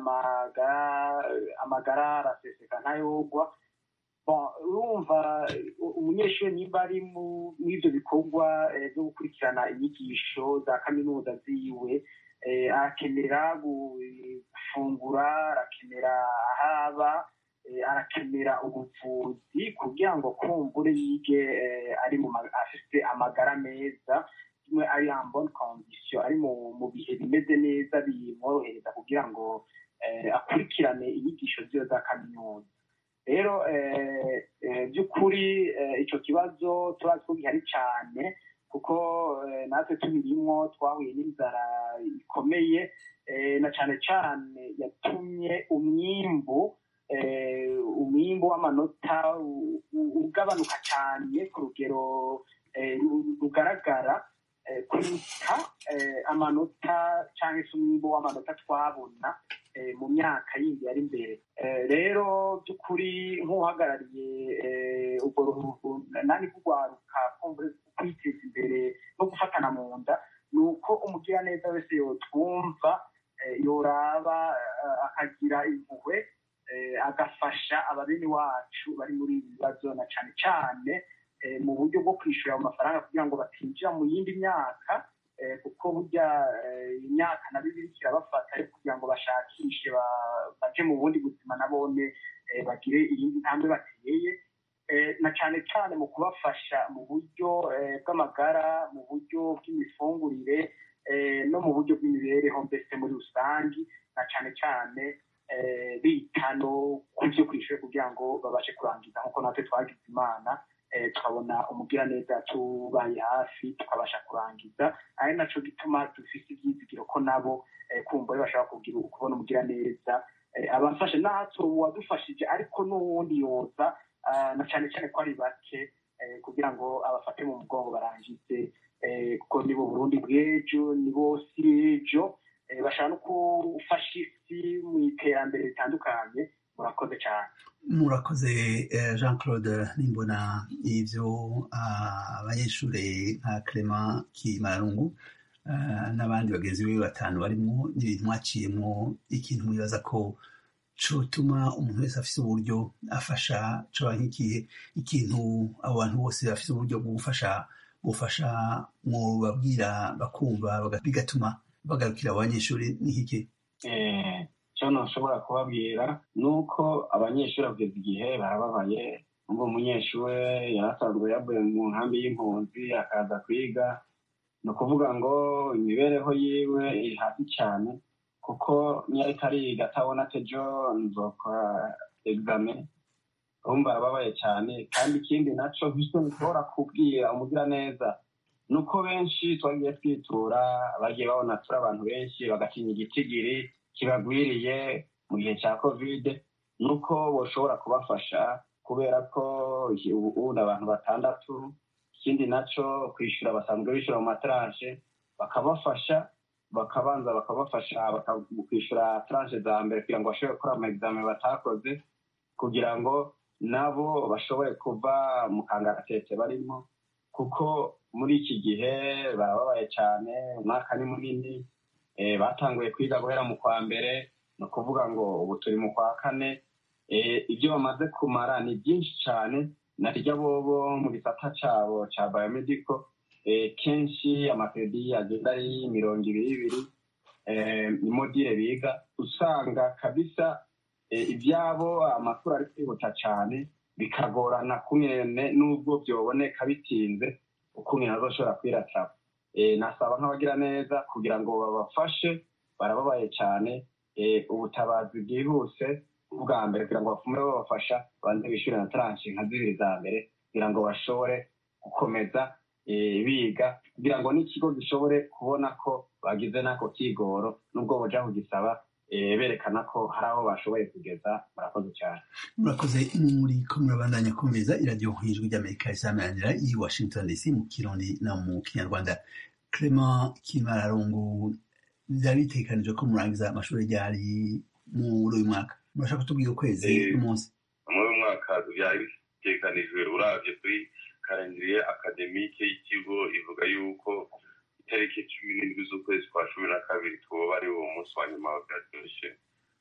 amagara araseseka ntayogwa urumva umunyeshuri niba ari muri ibyo bikorwa byo gukurikirana inyigisho za kaminuza ziwe arakenera gufungura arakenera ahaba arakenera ubuvuzi kugira ngo kumbure yige ari mu afite amagara meza kimwe ari ambon kondisiyo ari mu bihe bimeze neza bimworohereza kugira ngo akurikirane inyigisho ziwe za kaminuza rero by'ukuri icyo kibazo turazi ko gihari cyane kuko natwe tubirimwo twahuye n'inzara ikomeye na cyane cyane yatumye umwimbu umwimbu w'amanota ugabanuka cyane ku rugero rugaragara kuruta amanota cyangwa se umwimbu w'amanota twabona mu myaka yindi yari imbere rero by'ukuri nk'uhagarariye ubwo nani kugwaruka kwiteza imbere no gufatana mu nda ni uko umugiraneza wese yotwumva yoraba akagira impuhwe agafasha ababini wacu bari muri ibi bibazo na cyane cyane mu buryo bwo kwishyura ayo mafaranga kugira ngo batinjira mu yindi myaka kuko burya imyaka na bibiri kirabafata ariko kugira ngo bashakishe baje mu bundi buzima nabone bagire iyindi ntambwe bateye na cyane cyane mu kubafasha mu buryo bw'amagara mu buryo bw'imifungurire no mu buryo bw'imibereho mbese muri rusange na cyane cyane bita no ku byo kwishyura kugira ngo babashe kurangiza nk'uko natwe twagize imana tukabona umugiraneza tubaye hafi tukabasha kurangiza ari nacyo gituma dufite ibyizigiro ko nabo kumva bashobora kubona umugiraneza abafashe natwe uwadufashije ariko n'uwundi yoza na cyane cyane ko ari bake kugira ngo abafate mu mugongo barangize kuko nibo burundi bw'ejo nibo si ejo bashaka no gufasha isi mu iterambere ritandukanye murakoze cyane murakoze jean claude nimbona ibyo abanyeshuri nka clement kimarungu n'abandi bagenzi be batanu barimo n'ibintu mwaciyemo ikintu mwibaza ko cotuma umuntu wese afise uburyo afasha coba nk'ikihe ikintu abo bantu bose bafise uburyo bwo gufasha gufasha mu babwira bakumva bigatuma bagarukira abo banyeshuri n'ikiki icyo ntushobora kubabwira ni uko abanyeshuri bageze igihe barababaye ngo umunyeshuri yarasanzwe yavuye mu nkambi y'impunzi akaza kwiga ni ukuvuga ngo imibereho yiwe iri hasi cyane kuko niyo ariko ariga atabona ati ejo nzokora egizame urumva arababaye cyane kandi ikindi nacyo nk'icyo nshobora kubwira umugiraneza ni uko benshi twagiye twitura bagiye babona turi abantu benshi bagatinya igitigiri kibagwiriye mu gihe cya kovide ni uko bashobora kubafasha kubera ko ubu ni abantu batandatu ikindi nacyo kwishyura basanzwe bishyura mu mataranje bakabafasha bakabanza bakabafasha kwishyura taranje za mbere kugira ngo bashobore gukora ama batakoze kugira ngo nabo bashobore kuva mu kangaratete barimo kuko muri iki gihe barababaye cyane umwaka ni munini batanguye kwiga guhera mu kwa mbere ni ukuvuga ngo ubu turi mu kwa kane ibyo bamaze kumara ni byinshi cyane naryo bobo mu gisata cyabo cya bayomediko kenshi amakredi agenda ari mirongo ibiri ibiri imodire biga usanga kabisa ibyabo amakuru ari kwihuta cyane bikagorana kumwe n'ubwo byoboneka bitinze ukuntu azoshobora kwirataba nasaba nk'abagira neza kugira ngo babafashe barababaye cyane ubutabazi bwihuse bwa mbere kugira ngo bafume babafasha banze bishyure na taranshi nka zibiri za mbere kugira ngo bashobore gukomeza biga kugira ngo n'ikigo gishobore kubona ko bagize n'ako kigoro n'ubwo bajya kugisaba berekana ko hari aho bashoboye kugeza murakoze cyane murakoze muri ko murabandanya kumviriza iradiyo ijwi ry'amerika isameranira i washington dc mu kirundi no mu kinyarwanda clement kimararungu byari bitekanijwe ko murangiza amashuri ryari muri uyu mwaka murashaka kutubwira ukwezi n'umunsi muri uyu mwaka byari bitekanijwe urabye kuri karindiriye akademike y'ikigo ivuga yuko itariki cumi n'indwi z'ukwezi kwa cumi na kabiri twoba ari uwo munsi wa nyuma wa graduation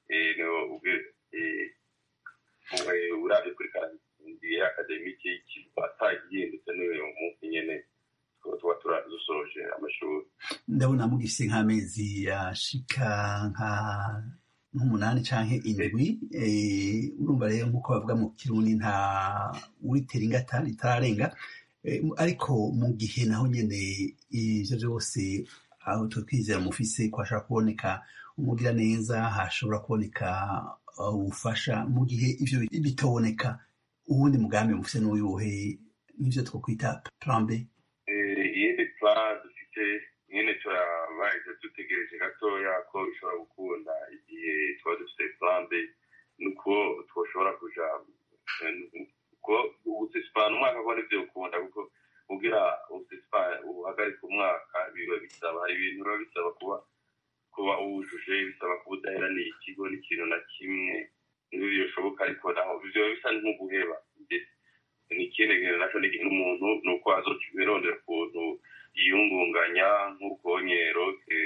urabye kuri karindiriye akademike y'ikigo atagihindutse n'uyu munsi nyene tuba turadusoje amashuri ndabona mugifise nk'amezi yashika nka nk'umunani canke indwi urumva rero nk'uko bavuga mu kirundi nta uritera ingata ritararenga ariko mu gihe naho nyene ivyo vyose aho twizera mufise ko hashobora kuboneka umugira neza hashobora kuboneka ubufasha mu gihe ivyo bitoboneka uwundi mugambi mufise n'uyuhe nk'ivyo twokwita plan B iyindi plan dufite nyene turabaye dutegereje gatoya ko bishobora gukunda igihe tuba dufite plan B nuko twoshobora kuja ko ubusesipana umwaka ko nivyo ukunda kuko kugira ubusesipana uhagarika umwaka biba bisaba hari ibintu biba bisaba kuba kuba uwujuje bisaba kuba udaheraniye ikigo n'ikintu na kimwe n'ibyo bishoboka ariko naho biba bisa nk'uguheba ni ikindi kintu naco ni umuntu ni uko azokirondera ukuntu yiyungunganya nk'urwonyero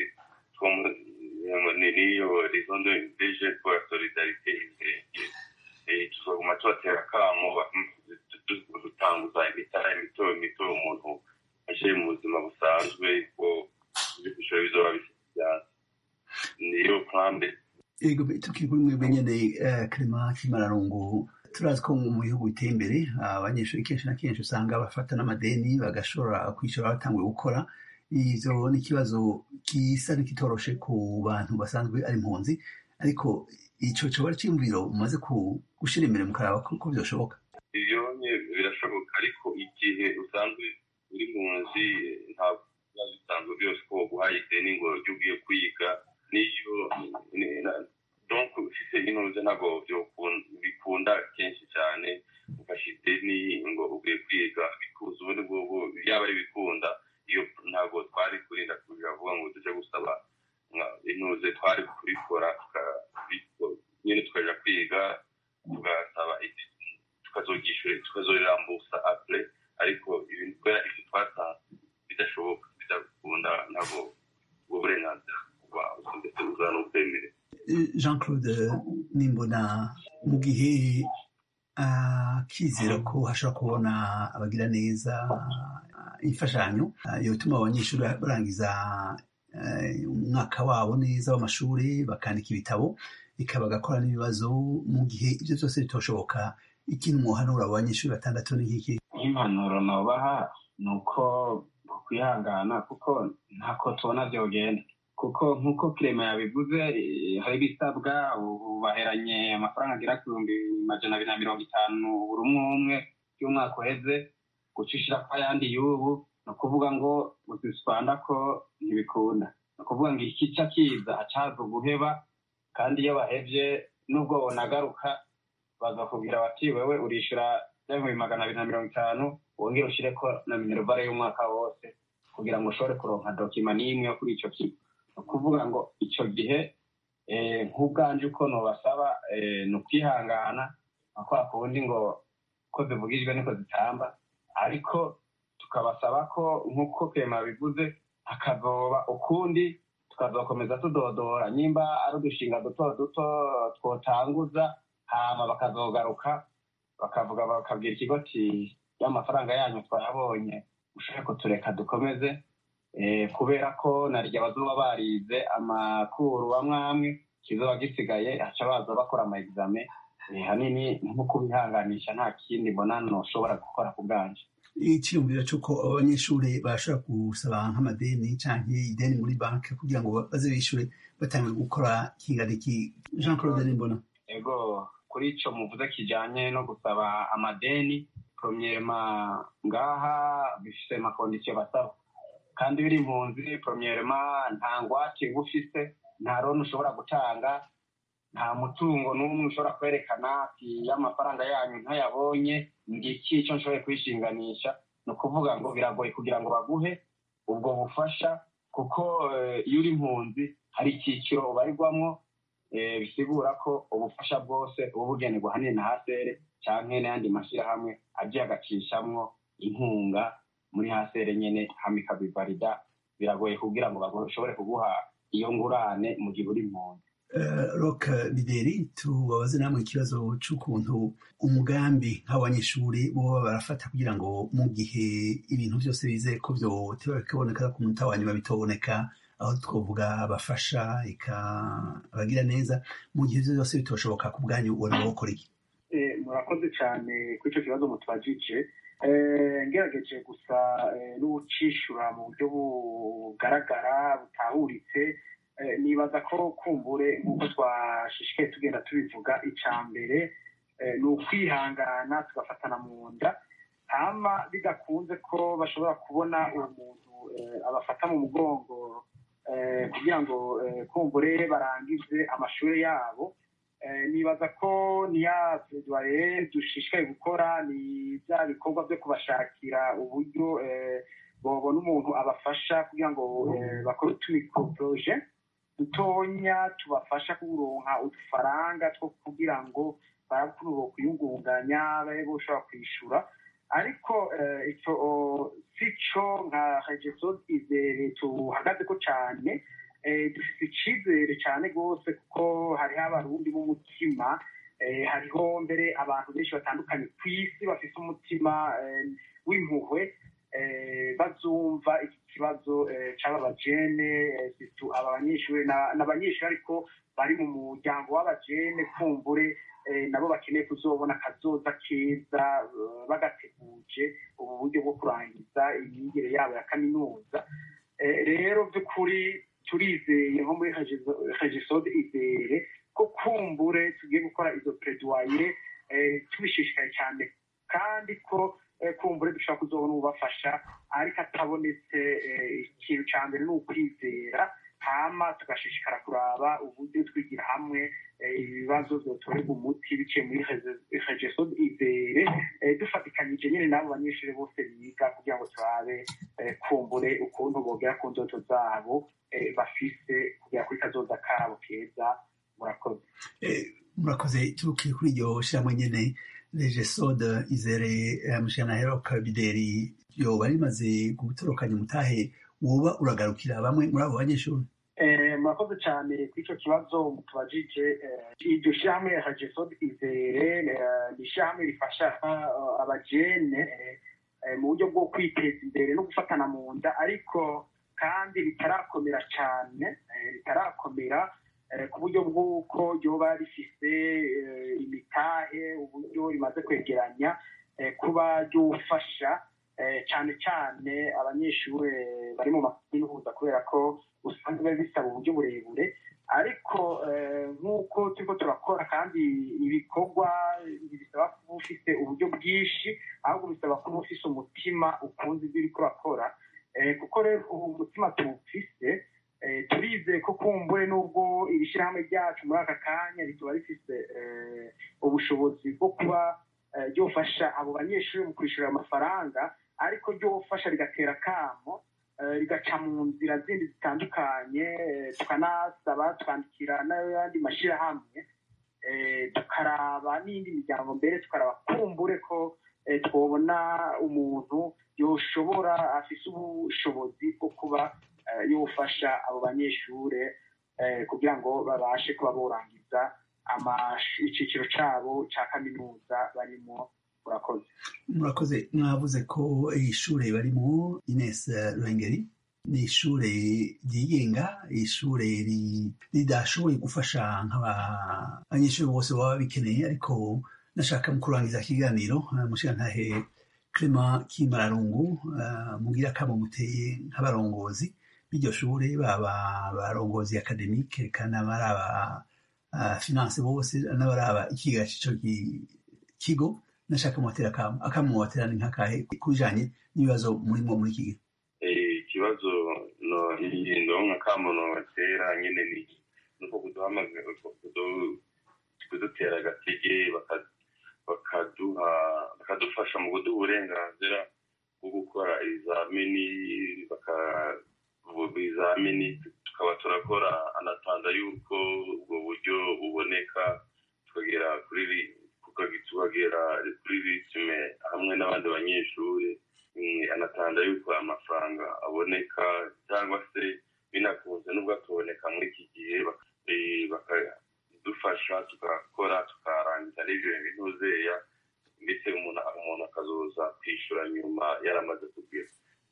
niyo rizondo deje pour la solidarité imbere tuzoguma tubatera akamo dutanguza imitara mito mito umuntu aje mu buzima busanzwe ko ibishoro bizoba bifite niyo plambe ego tukiri kuri mwebwe nyene clement kimararungu turazi ko mu bihugu biteye imbere abanyeshuri kenshi na kenshi usanga bafata n'amadeni bagashobora kwishyura batanguye gukora ivyo ni ikibazo gisa n'ikitoroshe ku bantu basanzwe ari impunzi ariko ico coba ari ciyumviro umaze gushira imbere mu karaba ko vyoshoboka ivyo birashoboka ariko igihe usanzwe uri munzi ntabwo biba bisanzwe byose ko guhaye ideni ngo ryo ugiye kwiga niyo donc ufise intuze ntabwo bikunda kenshi cyane ufashe ideni ngo ugiye kwiga bikuza ubundi bwobwo yaba ari bikunda iyo ntabwo twari kurinda kuja vuga ngo tuje gusaba intuze twari kubikora nyine tukaja kwiga tugasaba tukazogishyura tukazorirambusa apre ariko ibintu kubera ivyo twasanze bidashoboka bidakunda ntabwo ubwo burenganzira kuba ndetse uzana ubwemere jean claude nimbona mu gihe akizera ko hashobora kubona abagira neza imfashanyo yotuma abanyeshuri barangiza umwaka wabo neza w'amashuri bakandika ibitabo ikaba bagakora n'ibibazo mu gihe ibyo byose bitoshoboka ikintu muhanura abo banyeshuri batandatu ni nk'iki nk'impanuro nobaha ni uko kwihangana kuko ntako tubona byogenda kuko nk'uko kirema yabivuze hari ibisabwa ubu baheranye amafaranga agera ku bihumbi majana abiri na mirongo itanu buri umwe umwe y'umwaka uheze gucishira ko ayandi y'ubu ni ukuvuga ngo gusipanda ko ntibikunda ni ukuvuga ngo ikica kiza hacaza guheba kandi iyo bahevye nubwo bonagaruka bazakubwira bati wewe urishura ibihumbi magana abiri na mirongo itanu wongere ushireko na minervare y'umwaka wose kugira ngo ushobore kuronka dokima n'imwe yo kuri ico kigo ni ukuvuga ngo ico gihe nk'ubwanje uko nobasaba ni ukwihangana nka kwa kundi ngo ko zivugijwe niko zitamba ariko tukabasaba ko nk'uko kema bivuze hakazoba ukundi tukazokomeza tudodora nimba ari udushinga duto duto twotanguza hama bakazogaruka bakavuga bakabwira ikigo ti y'amafaranga yanyu twayabonye ushobore kutureka dukomeze kubera ko narya bazoba barize amakuru amwe amwe kizoba gisigaye haca baza bakora ama exame hanini nko kubihanganisha nta kindi mbona noshobora gukora ku bwanje icyiyumviro cy'uko abanyeshuri bashobora gusaba nk'amadeni cyangwa ideni muri banki kugira ngo baze bishyure batangiye gukora kingana iki jean claude nimbona ego kuri icyo muvuze kijyanye no gusaba amadeni promiyema ngaha bifite amakondisiyo basaba kandi biri impunzi promiyema nta ngwate uba ufise nta roni ushobora gutanga nta mutungo n'umwe ushobora kwerekana ati y'amafaranga yanyu ntayabonye ngiki icyo nshoboye kwishinganisha ni ukuvuga ngo biragoye kugira ngo baguhe ubwo bufasha kuko iyo uri impunzi hari icyiciro ubarirwamo bisigura ko ubufasha bwose uba bugenerwa ahanini na hasere cyangwa n'ayandi mashyirahamwe agiye agacishamwo inkunga muri hasere nyine hamwe ikabivarida biragoye kugira ngo bashobore kuguha iyo ngurane mu gihe uri impunzi rock bideri tubabaze namwe ikibazo cy'ukuntu umugambi nk'abanyeshuri bo barafata kugira ngo mu gihe ibintu byose bizeye ko byotewe bikaboneka ku munota wa nyuma bitoboneka aho twavuga abafasha abagira neza mu gihe ibyo byose bitoshoboka ku bwanyu ubona bakora iki murakoze cyane kuri icyo kibazo mutubajije ngerageje gusa n'ucishura mu buryo bugaragara butahuritse nibaza ko kumbure nk'uko twashishikaye tugenda tubivuga icya mbere ni ukwihangana tugafatana mu nda hama bidakunze ko bashobora kubona uwo muntu abafata mu mugongo kugira ngo kumbure barangize amashuri yabo nibaza ko niya pedware dushishikaye gukora ni bya bikorwa byo kubashakira uburyo babona umuntu abafasha kugira ngo bakore utumikroporoje dutonya tubafasha kuronka udufaranga two kugira ngo barakurubo kuyungunganya babe boshobora kwishyura ariko icyo si cyo nka regeso izere tuhagaze ko cyane dufite icyizere cyane rwose kuko hariho abarundi b'umutima hariho mbere abantu benshi batandukanye ku isi bafite umutima w'impuhwe bazumva iki kibazo cy'aba bajene aba banyeshuri n'abanyeshuri ariko bari mu muryango w'abajene kumbure nabo bakeneye kuzobona akazoza keza bagateguje ubu buryo bwo kurangiza imyigire yabo ya kaminuza rero by'ukuri turizeye nko muri regisode izere ko kumbure tugiye gukora izo pereduwaye tubishishikaye cyane kandi ko kumbure dushobora kuzobona ubafasha ariko atabonetse ikintu cya mbere ni ukwizera hama tugashishikara kuraba uburyo twigira hamwe ibibazo byotorerwa umuti biciye muri regeso izere dufatikanyije nyine n'abo banyeshuri bose biga kugira ngo turabe kumbure ukuntu bogera ku ndoto zabo bafise kugera kuri kazoza kabo keza murakoze murakoze tukiri kuri iryo shyirahamwe nyine regesode izere mushana heroka bideri yoba rimaze gutorokanya umutahe woba uragarukira bamwe muri abo banyeshuri murakoze cyane kuri icyo kibazo mutubajije iryo shyirahamwe regesode izere ni ishyirahamwe rifasha abajene mu buryo bwo kwiteza imbere no gufatana mu nda ariko kandi ritarakomera cyane ritarakomera ku buryo bw'uko ryoba rifise imitahe uburyo rimaze kwegeranya kuba ryufasha cyane cyane abanyeshuri bari mu makaminuza kubera ko usanga biba bisaba uburyo burebure ariko nk'uko turiko turakora kandi ibikorwa ntibisaba kuba ufite uburyo bwinshi ahubwo bisaba kuba ufise umutima ukunze ibyo uriko urakora kuko rero ubu umutima tuwufise turizeye ko kumbure n'ubwo iri shyirahamwe ryacu muri aka kanya rituba rifise ubushobozi bwo kuba ryofasha abo banyeshuri mu kwishyura amafaranga ariko ryofasha rigatera akamo rigaca mu nzira zindi zitandukanye tukanasaba tukandikira n'ayandi mashyirahamwe tukaraba n'indi miryango mbere tukaraba kumbure ko twabona umuntu yoshobora afise ubushobozi bwo kuba yofasha abo banyeshuri kugira ngo babashe kuba borangiza icyiciro cyabo cya kaminuza barimo murakoze murakoze mwavuze ko ishuri barimo ines ruhengeri ni ishuri ryigenga ishuri ridashoboye gufasha nk'abanyeshuri bose baba bikeneye ariko nashaka mu kurangiza ikiganiro mushirantahe clement kimararungu mugira akamo muteye nk'abarongozi b'iryo shuri baba abarongozi akademike kandi abaraba finance bose n'abaraba ikiga cy'ico kigo nashaka mubatera akamubotera ni nk'akahe kubijanye n'ibibazo murimo muri iki gihe ikibazo no ndonka kamono batera nyene ni nuko kuduhamaze kudutera agatege bakaduha bakadufasha mu kuduha uburenganzira bwo gukora ibizamini ibizamini tukaba turakora anatanda yuko ubwo buryo buboneka tukagera kuri tukagera kuri ritime hamwe n'abandi banyeshuri anatanda yuko amafaranga aboneka cyangwa se binakunze n'ubwo atuboneka muri iki gihe bakadufasha tugakora tukarangiza n'ibyo bintuzeya ndetse umuntu akazoza kwishyura nyuma yaramaze kugira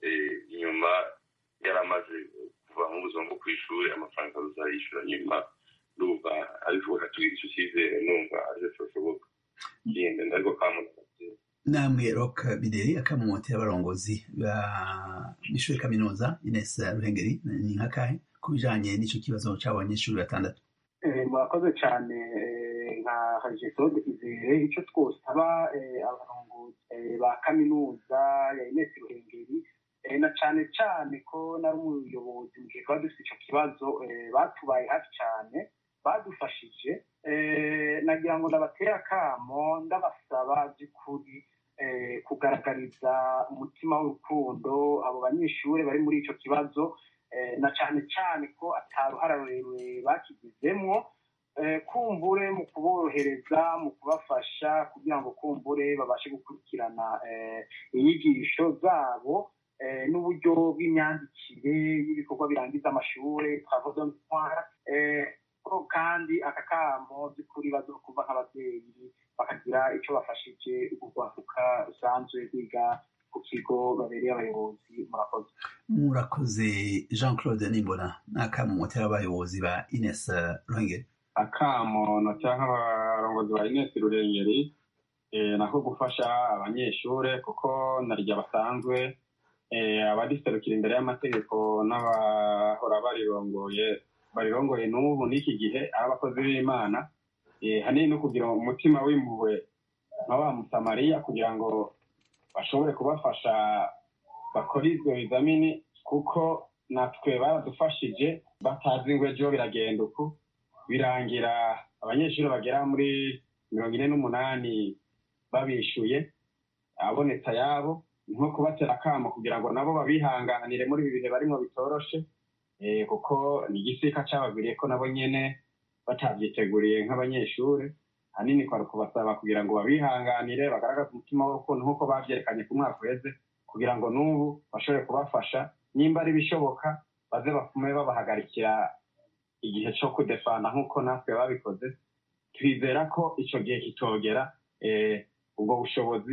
nyuma yaramaze kuva mu buzima bwo ku ishuri amafaranga azayishyura nyuma numva ariko bakatubwira icyo cyizere numva aricyo cyoshoboka kindi ndariko kamuntu namwe rock bideri akamumotera abarongozi b'ishuri kaminuza ines ruhengeri ni nk'akahe ku bijanye n'ico kibazo c'abanyeshuri batandatu murakoze cyane nka hajesode izere icyo twosaba abarongozi ba kaminuza ya ines ruhengeri na cyane cyane ko nari umuyobozi mu gihe twaba dufite icyo kibazo batubaye hafi cyane badufashije nagira ngo ndabatera akamo ndabasaba by'ukuri kugaragariza umutima w'urukundo abo banyeshuri bari muri icyo kibazo na cyane cyane ko ataruhara rurerure bakigizemo kumbure mu kuborohereza mu kubafasha kugira ngo kumbure babashe gukurikirana inyigisho zabo n'uburyo bw'imyandikire y'ibikorwa birangiza amashuri twavuze ntwara ko kandi aka kamo by'ukuri bazokumva nk'ababyeyi bakagira icyo bafashije urwaruka rusanzwe rwiga ku kigo babereye abayobozi murakoze murakoze jean claude nimbona n'akamo mutera abayobozi ba ines ruhengeri akamo notera nk'abarongozi ba ines rurengeri nako gufasha abanyeshure kuko naryo basanzwe abadiserukira imbere y'amategeko n'abahora barirongoye barirongoye n'ubu n'iki gihe ari abakozi b'imana hanini no kugira umutima w'impuhwe nka wa musamariya kugira ngo bashobore kubafasha bakora ibyo bizamini kuko natwe baradufashije batazi ngo ejo biragenda uku birangira abanyeshuri bagera muri mirongo ine n'umunani babishyuye abonetse ayabo nko kubatera akamo kugira ngo nabo babihanganire muri ibi bihe barimo bitoroshe kuko ni igisika cyabagwiriye ko nabo nyine batabyiteguriye nk'abanyeshuri hanini kwari kubasaba kugira ngo babihanganire bagaragaze umutima w'urukundo nk'uko babyerekanye ku mwaka uheze kugira ngo n'ubu bashobore kubafasha nimba ari ibishoboka baze bafume babahagarikira igihe cyo kudefana nk'uko natwe babikoze twizera ko icyo gihe kitogera ubwo bushobozi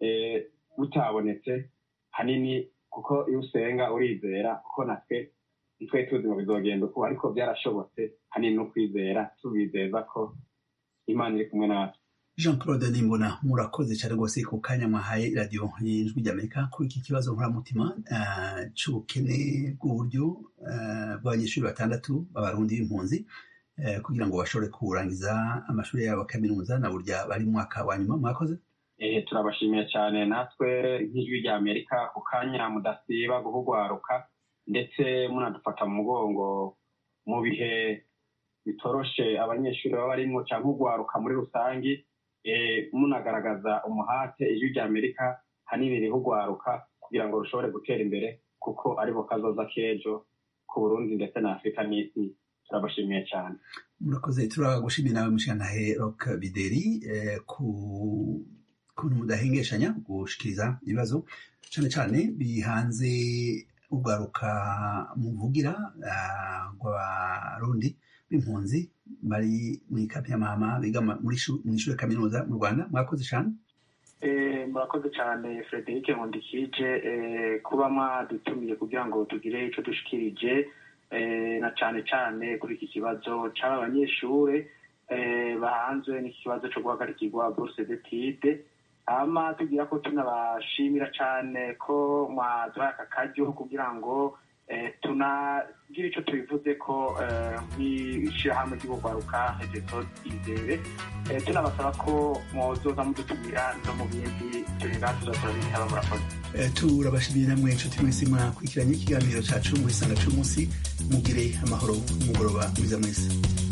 butabonetse hanini kuko iyo usenga urizera kuko natwe nitwe tuzi ngo bizogenda uko ariko byarashobotse hanini no kwizera tubizeza ko imana iri kumwe natwe jean claude nimbona murakoze cyane rwose ku kanya mwahaye radiyo y'ijwi ry'amerika kuri iki kibazo nkoramutima cy'ubukene bw'uburyo bw'abanyeshuri batandatu b'abarundi b'impunzi kugira ngo bashobore kurangiza amashuri yabo kaminuza na burya bari mu mwaka wa nyuma mwakoze turabashimiye cyane natwe nk'ijwi ry'amerika ku kanya mudasiba guhugwaruka ndetse munadufata mu mugongo mu bihe bitoroshe abanyeshuri baba barimo cyangwa ugwaruka muri rusange munagaragaza umuhate ijwi ry'amerika hanini rihugwaruka kugira ngo rushobore gutera imbere kuko aribo kazoza k'ejo ku burundi ndetse na afurika n'isi turabashimiye cyane murakoze turagushimiye nawe mushyantahe rock bideri ku kuntu mudahengeshanya gushikiriza ibibazo cyane cyane bihanze ugaruka muvugira rw'abarundi b'impunzi bari muri kapiyamama biga mu ishuri kaminuza mu rwanda mwakoze cyane murakoze cyane frederic nkundikije kuba mwadutumiye kugira ngo tugire icyo dushikirije na cyane cyane kuri iki kibazo cy'aba banyeshuri bahanzwe n'iki kibazo cyo guhagarikirwa bourse d'étude hama tugira ko tunabashimira cyane ko mwaduhaye aka karyo kugira ngo tunagira icyo tubivuze ko nk'ishyirahamwe ry'ubugwaruka hegeso izere tunabasaba ko mwozoza mudutumira no mu bindi turinda tuza turabitaba murakoze turabashimiye namwe inshuti mwese mwakurikiranye ikiganiro cyacu muri sanga cy'umunsi mugire amahoro umugoroba mwiza mwese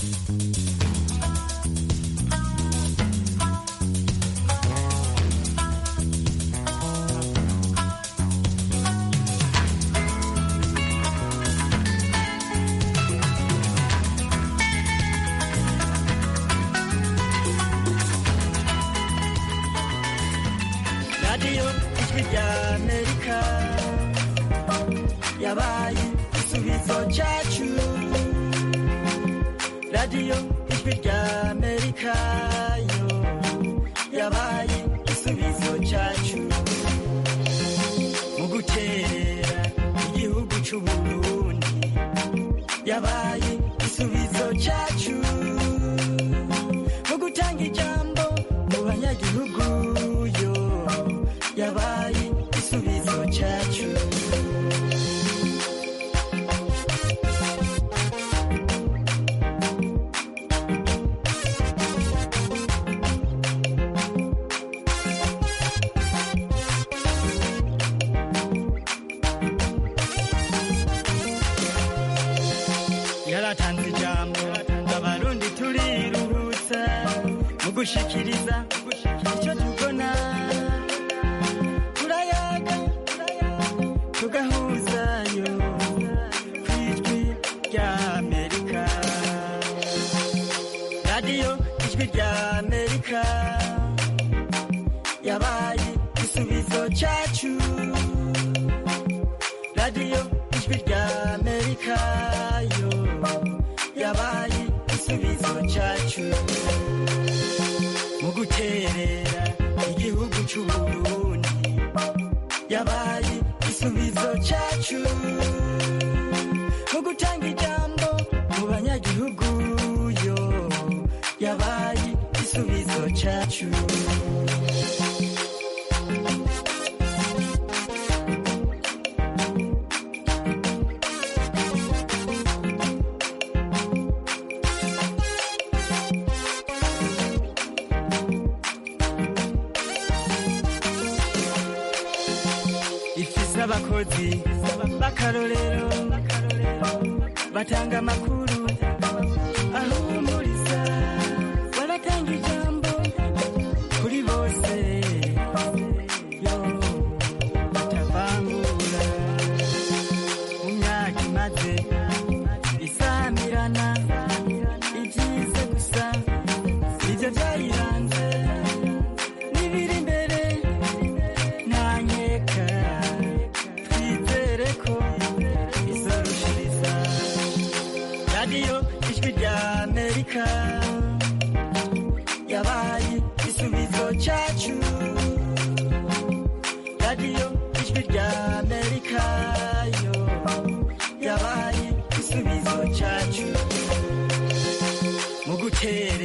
radiyo ijwi rya amerika yabaye igisubizo cyacu radiyo ijwi rya amerika yo yabaye igisubizo cyacu mu guterera igihugu cy'u burundi yabaye igisubizo cyacu mu gutanga ijambo mu banyagihugu yo yabaye igisubizo cyacu yaratanze ijambo abarundi turiruhutsa mu gushikiriza icyo tubona turayaga tugahuzayo ku ijwi rya amerika radiyo ijwi rya amerika yabaye igisubizo cyacu radiyo ijwi rya amerika yo yabaye igisubizo cyacu mu guterera igihugu cy'u burundi yabaye igisubizo cyacu mu gutanga ijambo mu banyagihugu yo yabaye igisubizo cyacu ifise abakozi b'akarorero batanga amakuru ahumuriza baratanga ijambo kuri bose yo batavangura mu myaka imaze isamirana ibyize gusa ibyo byayiranze n'ibiri imbere ntanyeka twizere ko izorushiriza radiyo ijwi rya amerika yabaye igisubizo cyacu radiyo ijwi rya amerika yo yabaye igisubizo cyacu mu gutera